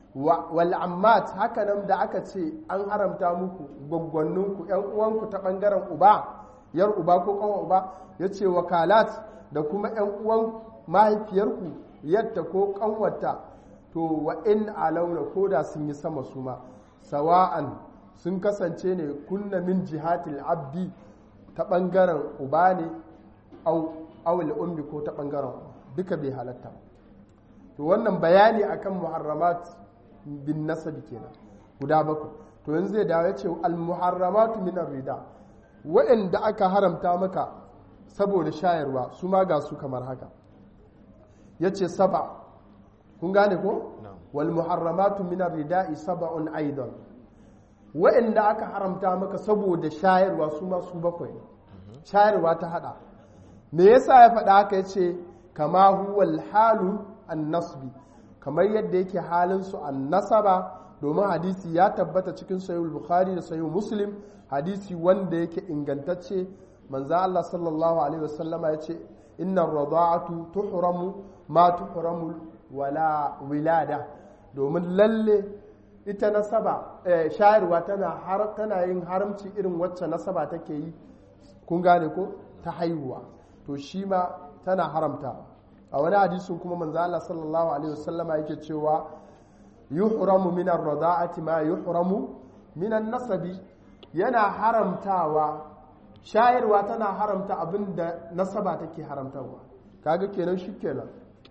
wal ammat haka nan da aka ce an haramta muku gwaggwanninku yan uwanku ta bangaren uba yar uba ko kawan uba ya ce wakalat da kuma yan uwan mahaifiyarku yadda ko kanwata to wa in alauna ko da sun yi sama su ma sawa'an sun kasance ne kunna min jihatil abdi ta bangaren uba ne awul ummi ko ta bangaren duka bai halatta to wannan bayani akan muharramat bin nasabi kenan guda bakwai to yanzu zai dawo ya ce al-muharramatu min rida waɗanda aka haramta maka saboda shayarwa su ma ga su kamar haka ya ce saba kun gane ko wal muharramatu min rida'i saba'un aidan waɗanda aka haramta maka saboda shayarwa su ma su bakwai shayarwa ta hada me yasa ya faɗa haka ya ce kama huwal halu an nasbi kamar yadda yake halin su an nasaba domin hadisi ya tabbata cikin sahihul bukhari da sahihul muslim hadisi wanda yake ingantacce manzo Allah sallallahu alaihi wasallama yace inna rada'atu tuhramu ma tuhramu wala wilada domin lalle ita nasaba shayarwa tana har tana yin haramci irin wacce nasaba take yi kun gane ko ta haihuwa to shi ma tana haramta a wani hadisin kuma manzo Allah sallallahu alaihi wasallama yake cewa yuhramu min ar-rada'ati ma yuhramu min an-nasabi yana haramtawa shayarwa tana haramta abinda nasaba take haramtawa kaga kenan shikenan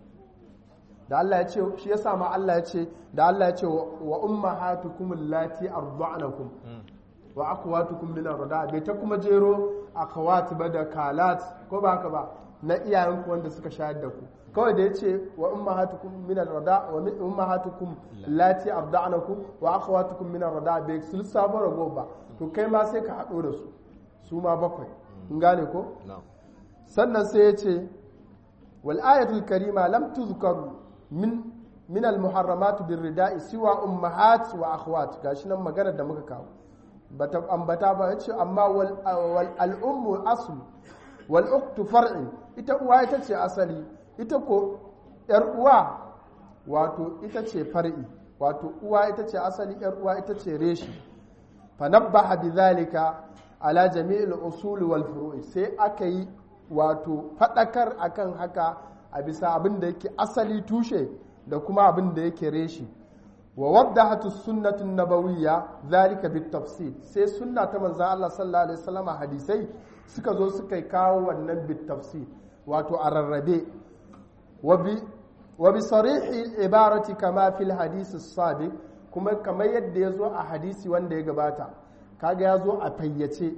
da Allah ya ce shi yasa ma Allah ya ce da Allah ya ce wa ummahatukum allati arda'nakum wa akhwatukum min ar-rada'a bai ta kuma jero akhawat ba da kalat ko ba haka ba na iyayenku wanda suka shayar da ku kawai da ya ce wa ummahatukum min ar-rada wa ummahatukum allati arda'nakum wa akhawatukum min ar-rada bai sun sabo rago ba to kai ma sai ka hado da su su ma bakwai in gane ko sannan sai ya ce wal ayatul karima lam tuzkaru min min al muharramat bir rida'i siwa ummahat wa akhwat gashi nan magana da muka kawo bata ambata ba yace amma wal al ummu aslu wal uktu far'i ita uwa ita ce asali ita ko yar uwa wato ita ce far'i wato uwa ita ce asali yar uwa ita ce reshi fa nabbaha bidhalika ala jami'il usul wal furu'i sai aka yi wato fadakar akan haka a bisa abin da yake asali tushe da kuma abin da yake reshi wa waddahatu sunnatu nabawiyya zalika bit tafsir sai sunna ta manzon Allah sallallahu alaihi wasallam hadisai suka zo suka kawo wannan bit tafsir wato a rarrabe wa bi wa bi sarihi ibarati kama fil hadith as-sabiq kuma kamar yadda ya zo a hadisi wanda ya gabata kaga ya zo a fayyace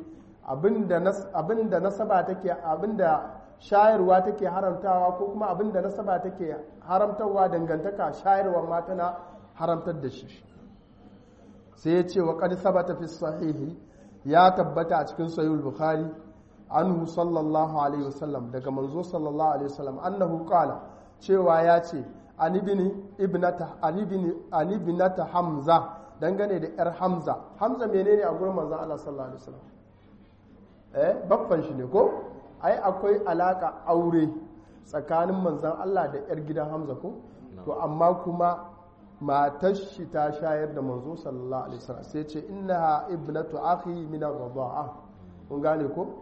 abinda nasaba take abinda shayarwa take haramtawa ko kuma abinda nasaba take haramtarwa dangantaka shayarwa ma tana haramtar da shi sai ya ce wa qad sabata fi sahihi ya tabbata a cikin sahihul bukhari anhu sallallahu alaihi wasallam daga manzo sallallahu alaihi wasallam annahu qala cewa ya ce an ibni ibnata an ibni an ibnata hamza dangane da yar hamza hamza menene a gurin manzon Allah sallallahu alaihi wasallam eh baffan shi ne ko ai akwai alaka aure tsakanin manzon Allah da yar gidan hamza ko to amma kuma matar shi ta shayar da manzo sallallahu alaihi wasallam sai ce innaha ibnatu akhi min ar-rida'a kun gane ko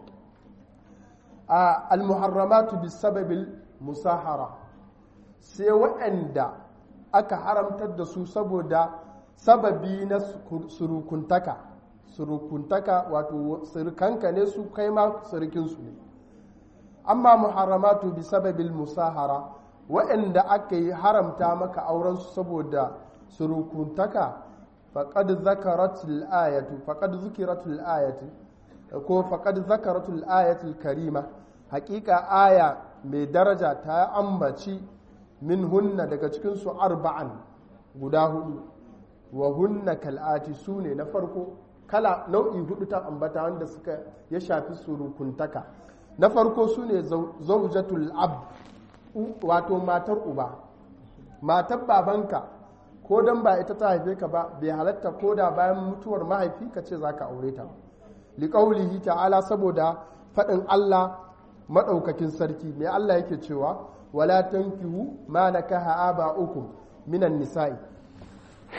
a al-muharramatu bisababil musahara sai waɗanda aka haramtar da su saboda sababi na surukuntaka surukuntaka wato surukanka ne su kai ma surukinsu ne amma muharramatu bi sababil musahara waɗanda aka yi haramta maka aurensu saboda surukuntaka faqad zakaratul ayatu faqad zukiratul ayatu ko faqad zakaratul ayatul karima haƙiƙa aya mai daraja ta ambaci min hunna daga cikinsu arba'an guda hudu wa hunna kal'ati su ne na farko kala nau'i hudu ta ambata wanda suka ya shafi surukuntaka na farko su ne zaujatul ab wato matar uba matar babanka ko don ba ita ta haife ka ba bai halatta ko da bayan mutuwar mahaifi ka ce za ka aure ta liƙaulihi ta'ala saboda faɗin allah maɗaukakin sarki mai allah yake cewa wala tankihu ma nakaha aba'ukum minan nisa'i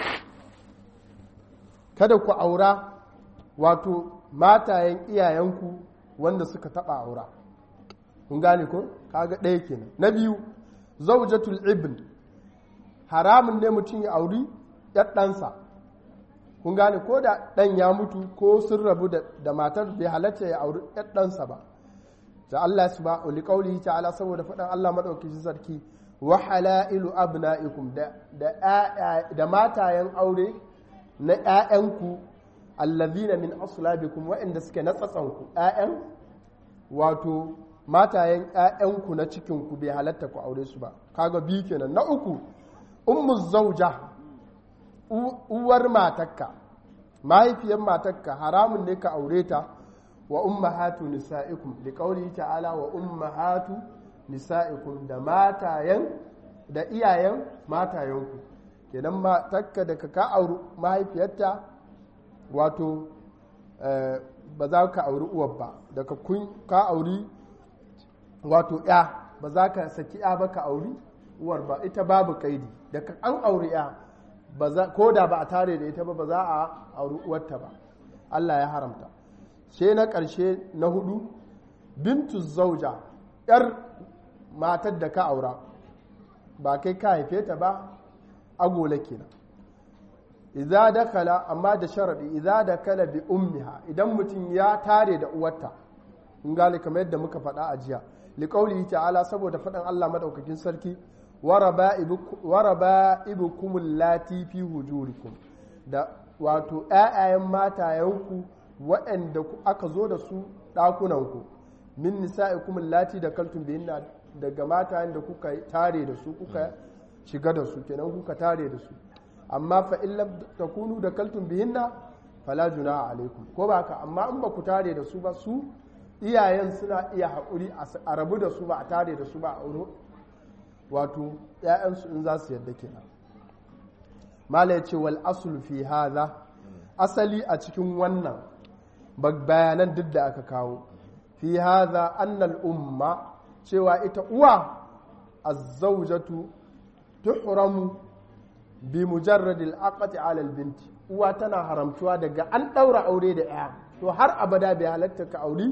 kada ku aura wato matayen iyayenku wanda suka taba aura kun gane ko kaga ɗaya kenan na biyu zaujatul ibn haramun ne mutum ya auri yar ɗansa kun gane ko da ɗan ya mutu ko sun rabu da matar bai halatta ya auri yar ɗansa ba da Allah su ba uli ƙauli ta'ala saboda faɗin Allah maɗaukaki sarki wa halailu abna'ikum da matayen aure na ‘ya'yanku allazina min aslabikum waɗanda suke na tsatsanku ‘ya'yan wato matayen ‘ya'yanku na cikinku bai halatta ku aure su ba kaga biyu kenan na uku ummu zauja uwar matakka mahaifiyar matakka haramun ne ka aure ta wa ummahatu nisa'ikum da kauli ta'ala wa ummahatu nisa'ikum da matayen da iyayen matayenku kenan matakka da ka auri mahaifiyarta wato ba za ka auri uwar ba daga kun ka auri wato ya ba za ka saki ya ba ka auri uwar ba ita babu kaidi daga an auri ya ko da ba a tare da ita ba ba za a auri uwarta ba Allah ya haramta sai na ƙarshe na hudu bintu zauja ‘yar matar da ka aura ba kai ka haife ta ba agola kenan idza dakala amma da sharadi idza dakala bi ummiha idan mutum ya tare da uwarta in gane kamar yadda muka faɗa a jiya liqaulihi ta'ala saboda faɗan Allah madaukakin sarki waraba ibukum lati fi hujurikum da wato ƴaƴayen matayenku waɗanda aka zo da su ɗakunanku min nisa'ikum lati da kaltum bihinna daga matayen da kuka tare da su kuka shiga da su kenan kuka tare da su amma fa in lam takunu da kaltum bihinna fala junaha alaikum ko ba ka amma in ba ku tare da su ba su iyayen suna iya haƙuri a rabu da su ba a tare da su ba a auro wato ‘ya'yansu in za su yadda kenan mala ya ce wal asul fi haza asali a cikin wannan bayanan duk da aka kawo fi haza annal umma cewa ita uwa azzaujatu tuhramu bi mujarradil aqati ala binti uwa tana haramtuwa daga an daura aure da ya to har abada bai halatta ka auri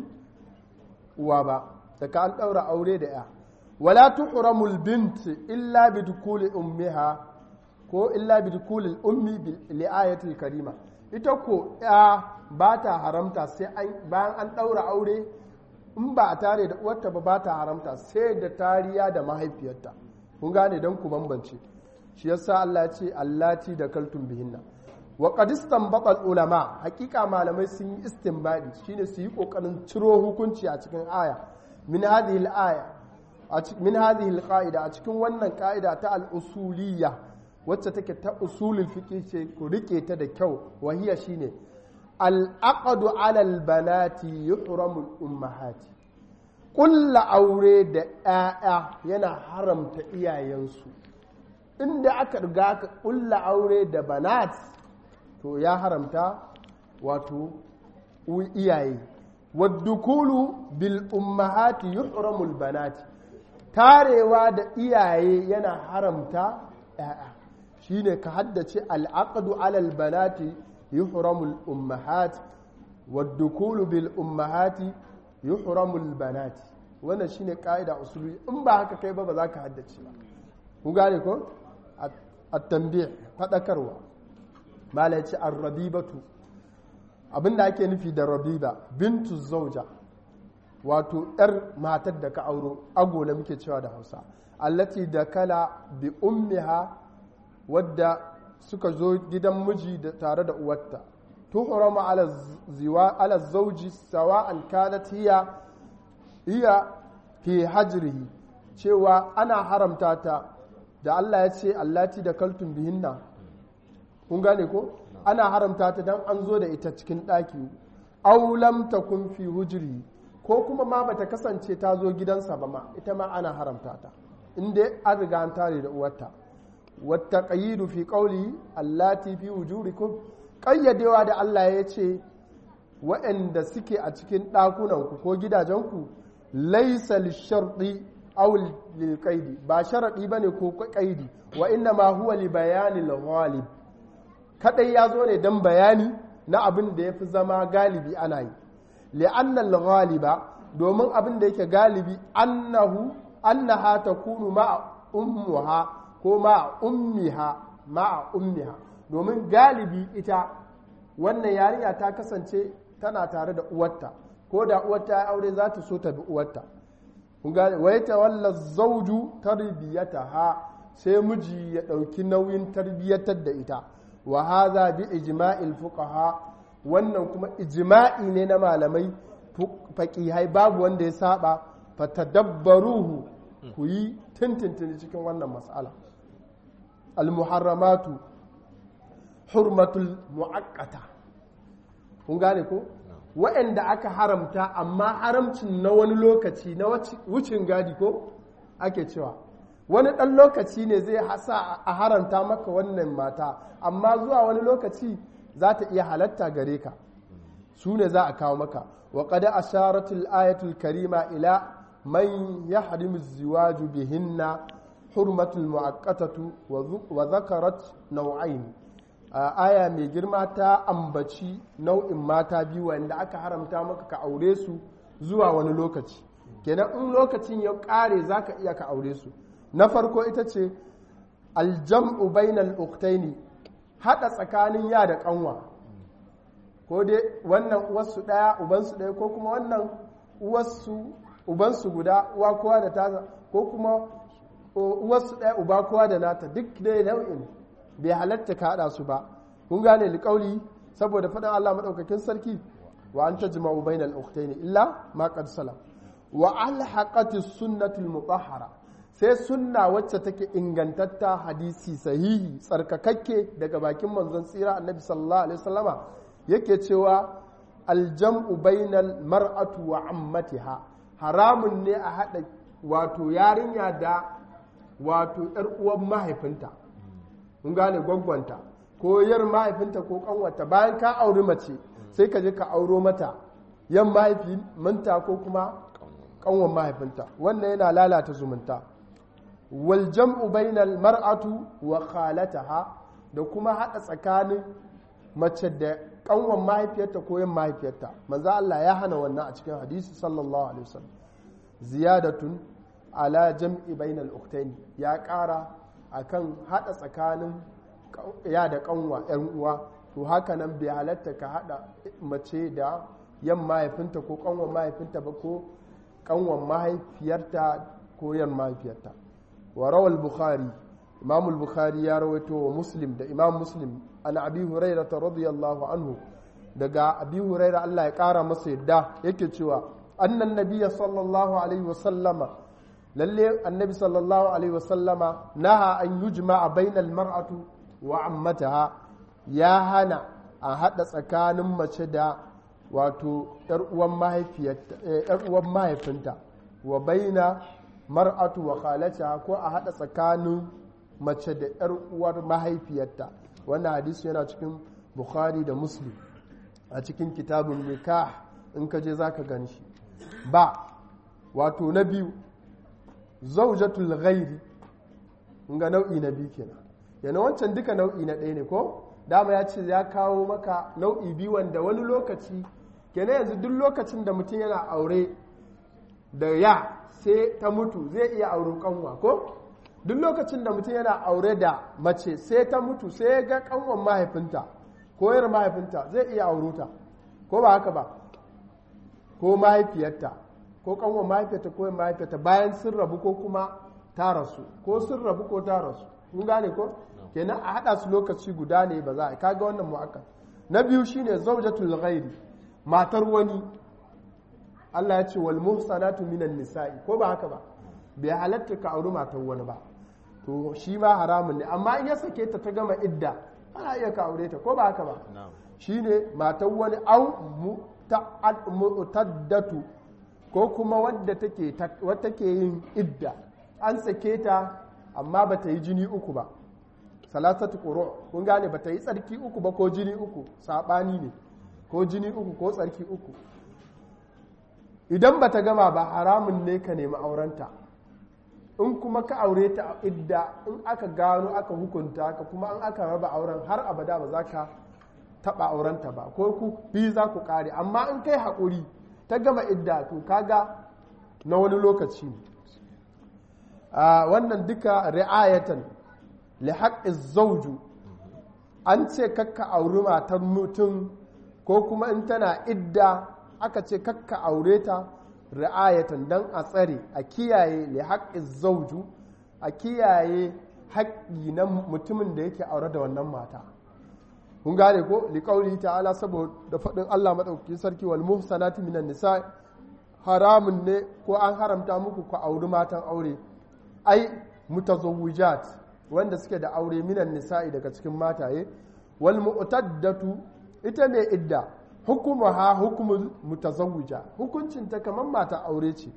uwa ba daga an daura aure da ya wala tuhramul bint illa bi dukuli ummiha ko illa bi dukuli ummi li ayatil karima ita ko ya ba ta haramta sai bayan an daura aure in ba a tare da uwarta ba ba ta haramta sai da tariya da mahaifiyarta kun gane don ku bambance shi yasa Allah ya ce allati da kaltun bihinna wa qad istanbata ulama hakika malamai sun yi istinbadi shine su yi kokarin ciro hukunci a cikin aya min hadhihi al-aya min hadhihi al-qa'ida a cikin wannan ka'ida ta al-usuliyya wacce take ta usulul fiqh ce ku rike ta da kyau wahiya shine al-aqdu 'ala al-banati yuhramu al-ummahati kulla aure da 'ya'ya yana haramta iyayensu inda aka riga aka kulla aure da banat to ya haramta wato iyaye waddukulu bil ummahati yuhramul banati tarewa da iyaye yana haramta ‘ya'ya shi ne ka haddace al'aqdu alal banati yuhramul ummahat waddukulu bil ummahati yuhramul banati wannan shine ka'ida usuli in ba haka kai ba ba za ka haddace ba ku gane ko at-tanbih fadakarwa mala yace ar-rabibatu abinda ake nufi da rabiba bintu zauja wato yar matar da ka auro agola muke cewa da Hausa allati da kala bi ummiha wadda suka zo gidan miji da tare da uwarta tuhramu ala ziwa ala zawji sawa'an kanat hiya hiya fi hajrihi cewa ana haramta ta da Allah ya ce allati da kaltun bihinna kun gane ko ana haramta ta dan an zo da ita cikin ɗaki aw lam takun fi hujri ko kuma ma bata kasance ta zo gidansa ba ma ita ma ana haramta ta inda an riga an tare da uwarta wata qayyidu fi qawli allati fi wujurikum qayyadewa da Allah ya ce waɗanda suke a cikin ɗakunanku ko gidajenku laisa lisharɗi aw lil qaidi ba sharadi bane ko qaidi wa inna ma huwa li bayani al ghalib kadai ya zo ne don bayani na abin da ya fi zama galibi ana yi li'annal ghaliba domin abin da yake galibi annahu annaha takunu ma'a ummuha ko ma'a ummiha ma'a ummiha domin galibi ita wannan yarinya ta kasance tana tare da uwarta ko da uwarta ya aure za ta so ta bi uwarta kun gane wa yatawalla zawju tarbiyataha sai miji ya dauki nauyin tarbiyyatar da ita wa hadha bi ijma'il fuqaha wannan kuma ijma'i ne na malamai faqihai babu wanda ya saba fatadabbaruhu ku yi tintintini cikin wannan mas'ala al-muharramatu hurmatul mu'akkata kun gane ko waɗanda aka haramta amma haramcin na wani lokaci na wucin gadi ko ake cewa wani ɗan lokaci ne zai hasa a haramta maka wannan mata amma zuwa wani lokaci za ta iya halatta gare ka su ne za a kawo maka wa qada asharatul ayatul karima ila man yahrimu ziwaju bihinna hurmatul mu'akkatatu wa zakarat nau'ain aya mai girma ta ambaci nau'in mata biyu wanda aka haramta maka ka aure su zuwa wani lokaci kenan in lokacin ya kare za ka iya ka aure su na farko ita ce aljam'u bainal uktaini haɗa tsakanin ya da ƙanwa ko dai wannan uwarsu ɗaya ubansu ɗaya ko kuma wannan uwarsu ubansu guda uwa kowa da tasa ko kuma uwarsu ɗaya uba kowa da nata duk dai nau'in bai halatta ka haɗa su ba kun gane liƙauli saboda faɗin Allah maɗaukakin sarki wa an ta jima'u bainal ukhtaini illa ma qad salam wa alhaqati sunnatul mutahhara sai sunna wacce take ingantatta hadisi sahihi tsarkakakke daga bakin manzon tsira annabi sallallahu alaihi wasallama yake cewa aljam'u bainal mar'atu wa ammatiha haramun ne a haɗa wato yarinya da wato ‘yar uwan mahaifinta kun gane gwaggwanta ko yar mahaifinta ko kanwata bayan ka auri mace sai ka je ka auro mata yan mahaifinta ko kuma kanwan mahaifinta wannan yana lalata zumunta wal jam'u bainal mar'atu wa khalataha da kuma hada tsakanin mace da kanwan mahaifiyarta ko yan mahaifiyarta manzo Allah ya hana wannan a cikin hadisi sallallahu alaihi wasallam ziyadatun ala jam'i bainal ukhtayn ya ƙara akan hada tsakanin ya da kanwa yan uwa to haka nan bai halatta ka hada mace da yan mahaifinta ko kanwan mahaifinta ba ko kanwan mahaifiyarta ko yan mahaifiyarta wa rawal bukhari imam bukhari ya rawaito wa muslim da imam muslim an abi hurairah radiyallahu anhu daga abi hurairah Allah ya kara masa yadda yake cewa annan nabiyya sallallahu alaihi wasallama lalle annabi sallallahu alaihi wasallama naha an yujma'a bainal mar'atu wa ammataha ya hana a hada tsakanin mace da wato yar uwan mahaifinta wa baina mar'atu wa khalataha ko a hada tsakanin mace da yar uwar mahaifiyarta wannan hadisi yana cikin bukhari da muslim a cikin kitabun nikah in ka je zaka gan shi ba wato na biyu zaujatul ghairi ga nau'i na biyu kenan yana wancan duka nau'i na ɗaya ne ko dama ya ce ya kawo maka nau'i biyu wanda wani lokaci kenan yanzu duk lokacin da mutum yana aure da ya sai ta mutu zai iya auro kanwa ko duk lokacin da mutum yana aure da mace sai ta mutu sai ya ga kanwan mahaifinta ko yar mahaifinta zai iya auro ta ko ba haka ba ko mahaifiyarta ko kanwan mahaifiyarta ko mahaifiyarta bayan sun rabu ko kuma ta rasu ko sun rabu ko ta rasu kun gane ko kenan a hada su lokaci guda ne ba za a kaga wannan mu'akkad na biyu shine zawjatul ghairi matar wani Allah ya ce wal muhsanatu minan nisa'i ko ba haka ba bai halatta ka auri matar wani ba to shi ma haramun ne amma in ya sake ta ta gama idda ana iya ka aure ta ko ba haka ba shine matar wani au mu'taddatu ko kuma wadda take wadda take yin idda an sake ta amma ba ta yi jini uku ba salasatu quru kun gane ba ta yi tsarki uku ba ko jini uku sabani ne ko jini uku ko tsarki uku idan ba ta gama ba haramun ne ka nemi aurenta in kuma ka aure ta a idda in aka gano aka hukunta ka kuma an aka raba auren har abada ba za ka taɓa aurenta ba ko ku biyu za ku ƙare amma in kai haƙuri ta gama idda to kaga na wani lokaci ne wannan duka ri'ayatan li zauju an ce kakka auri matar mutum ko kuma in tana idda aka ce kakka aure ta ri'ayatan don a tsare a kiyaye li zauju a kiyaye haƙƙi na mutumin da yake aure da wannan mata kun gane ko liƙauli ta'ala saboda faɗin Allah maɗauki sarki wal muhsanati minan nisa haramun ne ko an haramta muku ku auri matan aure ai mutazawwijat wanda suke da aure minan nisa'i daga cikin mataye wal mu'taddatu ita ne idda hukumuha hukumul mutazawwija hukuncin ta kaman mata aure ce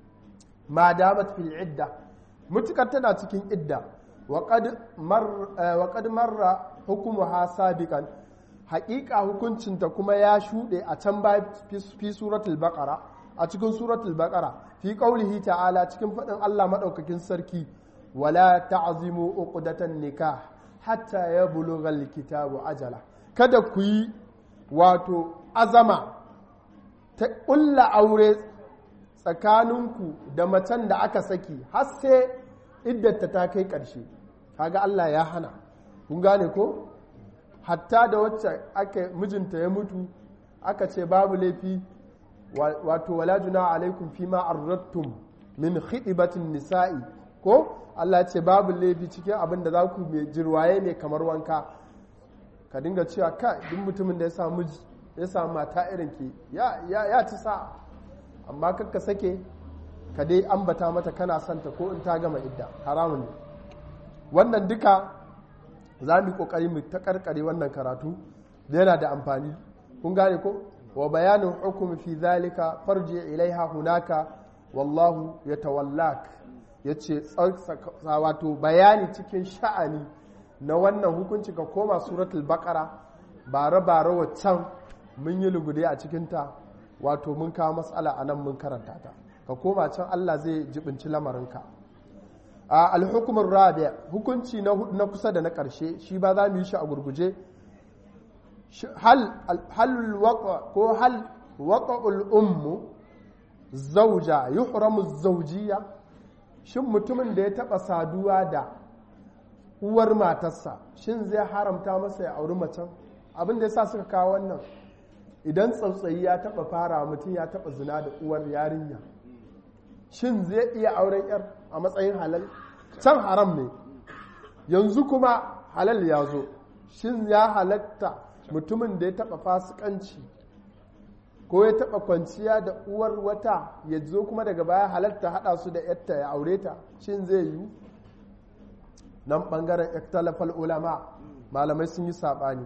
ma damat fil idda mutukar tana cikin idda wa qad mar wa qad marra hukumuha sabiqan haƙiƙa hukuncin ta kuma ya shuɗe a can ba fi suratul baqara a cikin suratul baqara fi qaulihi ta'ala cikin faɗin Allah madaukakin sarki wala ta'zimu uqdatan nikah hatta yablugha alkitabu ajala kada ku yi wato azama ta ƙulla aure tsakaninku da macen da aka saki har sai iddata ta kai ƙarshe kaga Allah ya hana kun gane ko hatta da wacce aka mijinta ya mutu aka ce babu laifi wato wala juna alaikum fima arrattum min khidibatin nisa'i ko Allah ce babu laifi cikin abin da za ku mai jirwaye ne kamar wanka ka dinga cewa ka duk mutumin da ya samu ya samu mata irin ke ya ci sa amma kakka sake ka dai ambata mata kana santa ko in ta gama idda haramun ne wannan duka za mu yi kokari mu ta karkare wannan karatu da yana da amfani kun gane ko wa bayanin hukumi fi zalika farji ilaiha hunaka wallahu yatawallak yace wato bayani cikin sha'ani na wannan hukunci ka koma suratul baqara bare bare waccan mun yi lugude a cikinta wato mun kawo matsala a nan mun karanta ta ka koma can Allah zai jibinci lamarinka a alhukumin rabia hukunci na kusa da na ƙarshe shi ba za mu yi shi a gurguje hal ko hal waƙa'ul ummu zauja yuhramu zaujiya shin mutumin da ya taɓa saduwa da uwar matarsa shin zai haramta masa ya auri macen abin da ya sa suka kawo wannan idan tsautsayi ya taɓa fara mutum ya taɓa zina da uwar yarinya shin zai iya auren yar a matsayin halal can haram ne yanzu kuma halal ya zo shin ya halatta mutumin da ya taɓa fasikanci ko ya taɓa kwanciya da uwar wata ya zo kuma daga baya halatta haɗa su da yatta ya aure ta shin zai yi nan ɓangaren iktalafal ulama malamai sun yi saɓani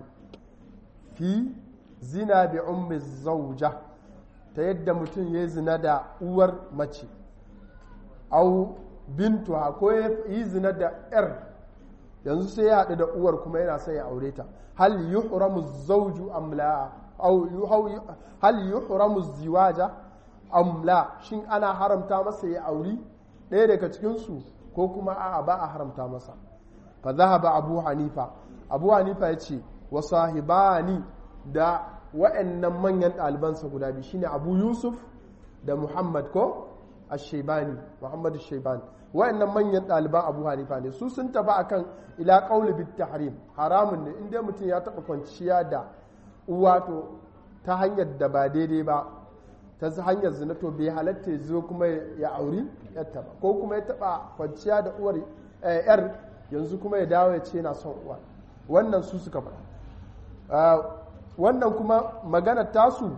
fi zina bi ummi zauja ta yadda mutum ya zina da uwar mace au bintu ko ya yi zina da yar yanzu sai ya haɗu da uwar kuma yana sai ya aure ta hal yuhramu zauju am la au hal yuhramu ziwaja am la shin ana haramta masa ya auri ɗaya daga cikin su ko kuma a'a ba a haramta masa fa zahaba abu hanifa abu hanifa ya ce wa sahibani da wa'annan manyan ɗalibansa guda biyu shine abu yusuf da muhammad ko ashebani muhammad ashebani wa'annan manyan ɗaliban abu hanifa ne su sun taba akan ila qawli bit tahrim haramun ne inda mutum ya taba kwanciya da uwa to ta hanyar da ba daidai ba ta hanyar zina to bai halatta ya zo kuma ya auri yarta ba ko kuma ya taba kwanciya da uwar yar yanzu kuma ya dawo ya ce na son uwa wannan su suka faɗa wannan kuma magana tasu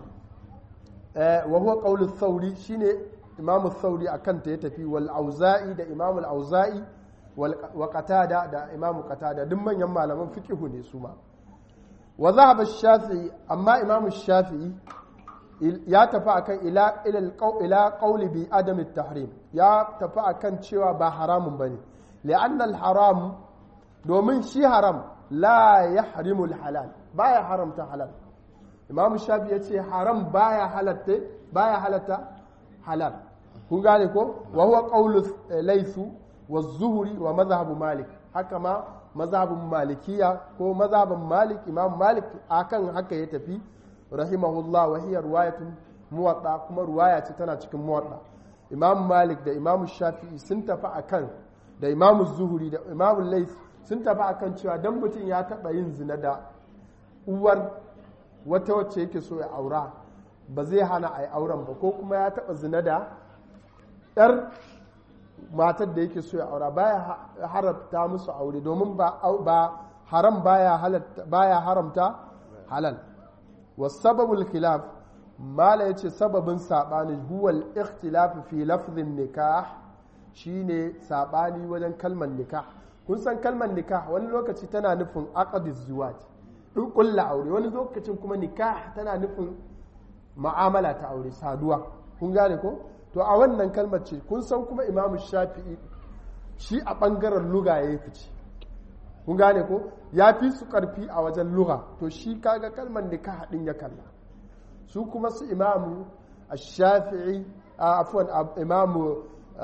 wa huwa qawlu thawri shine imam thawri akan ta ya tafi wal auza'i da imam al auza'i wa qatada da imam qatada duk manyan malaman fiqh ne su ma wa dhahaba shafi'i amma imam shafi'i ya tafi akan ila ila ila qawli bi adam at tahrim ya tafi akan cewa ba haramun bane li'anna al haram domin shi haram la yahrimu al halal baya haramta halal imam shafi ya ce haram baya halatta baya halatta halal kun gane ko wa huwa qawlu laysu wa zuhuri wa mazhabu malik haka ma mazhabin malikiya ko mazhabin malik imam malik akan haka ya tafi rahimahullah wa hiya riwayatun muwatta kuma ruwaya ce tana cikin muwatta imam malik da imam shafi'i sun tafi akan da imam zuhuri da imam lais sun tafi akan cewa dan mutum ya taba yin zina da uwar wata wacce yake so ya aura ba zai hana a yi auren ba ko kuma ya taba zina da yar matar da yake so ya aura baya haramta musu aure domin ba haram baya haramta halal wasababul khilaf mala yace sababin sabani huwal ikhtilaf fi lafzin nikah shine sabani wajen kalmar nikah kun san kalmar nikah wani lokaci tana nufin aqdiz zuwaj in kulla aure wani lokacin kuma nikah tana nufin ma'amala ta aure saduwa kun gane ko to a wannan kalmar ce kun san kuma imamu shafi'i shi a ɓangaren luga ya fice kun gane ko ya fi su ƙarfi a wajen luga to shi kaga kalmar nikah haɗin ya kalla su kuma su imamu a shafi'i a afuwan imamu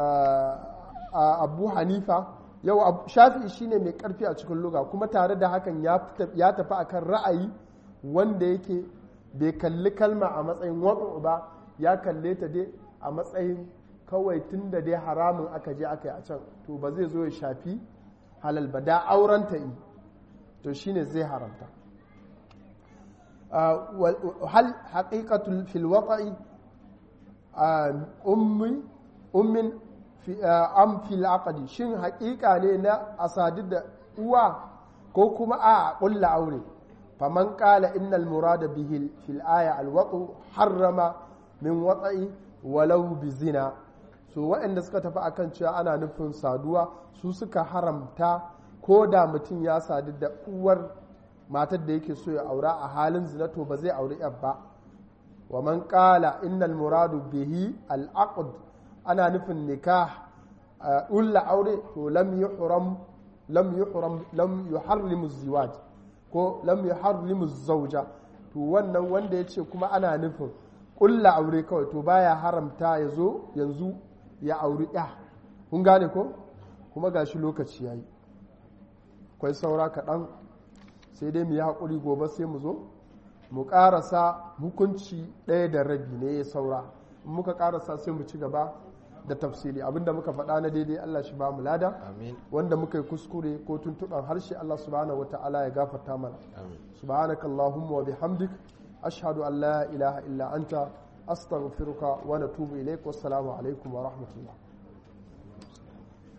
abu hanifa yau shafi'i shine mai ƙarfi a cikin luga kuma tare da hakan ya tafi akan ra'ayi wanda yake bai kalli kalma a matsayin waɗo ba ya kalle ta dai a matsayin kawai tun da dai haramun aka je aka yi a can to ba zai zo ya shafi halal ba da auren ta yi to shine zai haramta hal haqiqatul fil waqa'i ummi ummin am fil aqdi shin haƙiƙa ne na asadi da uwa ko kuma a ƙulla aure faman qala innal murada bihi fil aya al harrama min wata'i walau bi zina so waɗanda suka tafi akan cewa ana nufin saduwa su suka haramta ko da mutum ya sadu da uwar matar da yake so ya aura a halin zina to ba zai auri yar ba wa man qala innal muradu bihi al aqd ana nufin nikah ulla aure to lam yuhram lam yuhram lam yuharrimu ziwaj ko lam yuharrimu zawja to wannan wanda yace kuma ana nufin kulla aure kawai to baya haramta ya zo yanzu ya auri ya kun gane ko kuma gashi lokaci yayi kwai saura kaɗan sai dai mu yi haƙuri gobe sai mu zo mu ƙarasa hukunci ɗaya da rabi ne ya saura in muka ƙarasa sai mu ci gaba da tafsiri abinda muka faɗa na daidai Allah shi ba mu lada wanda muka yi kuskure ko tuntuɓar harshe Allah subhanahu wata'ala ya gafarta mana subhanakallahumma wa bihamdik ashhadu an la ilaha illa anta astaghfiruka wa natubu ilaik wassalamu alaikum wa rahmatullah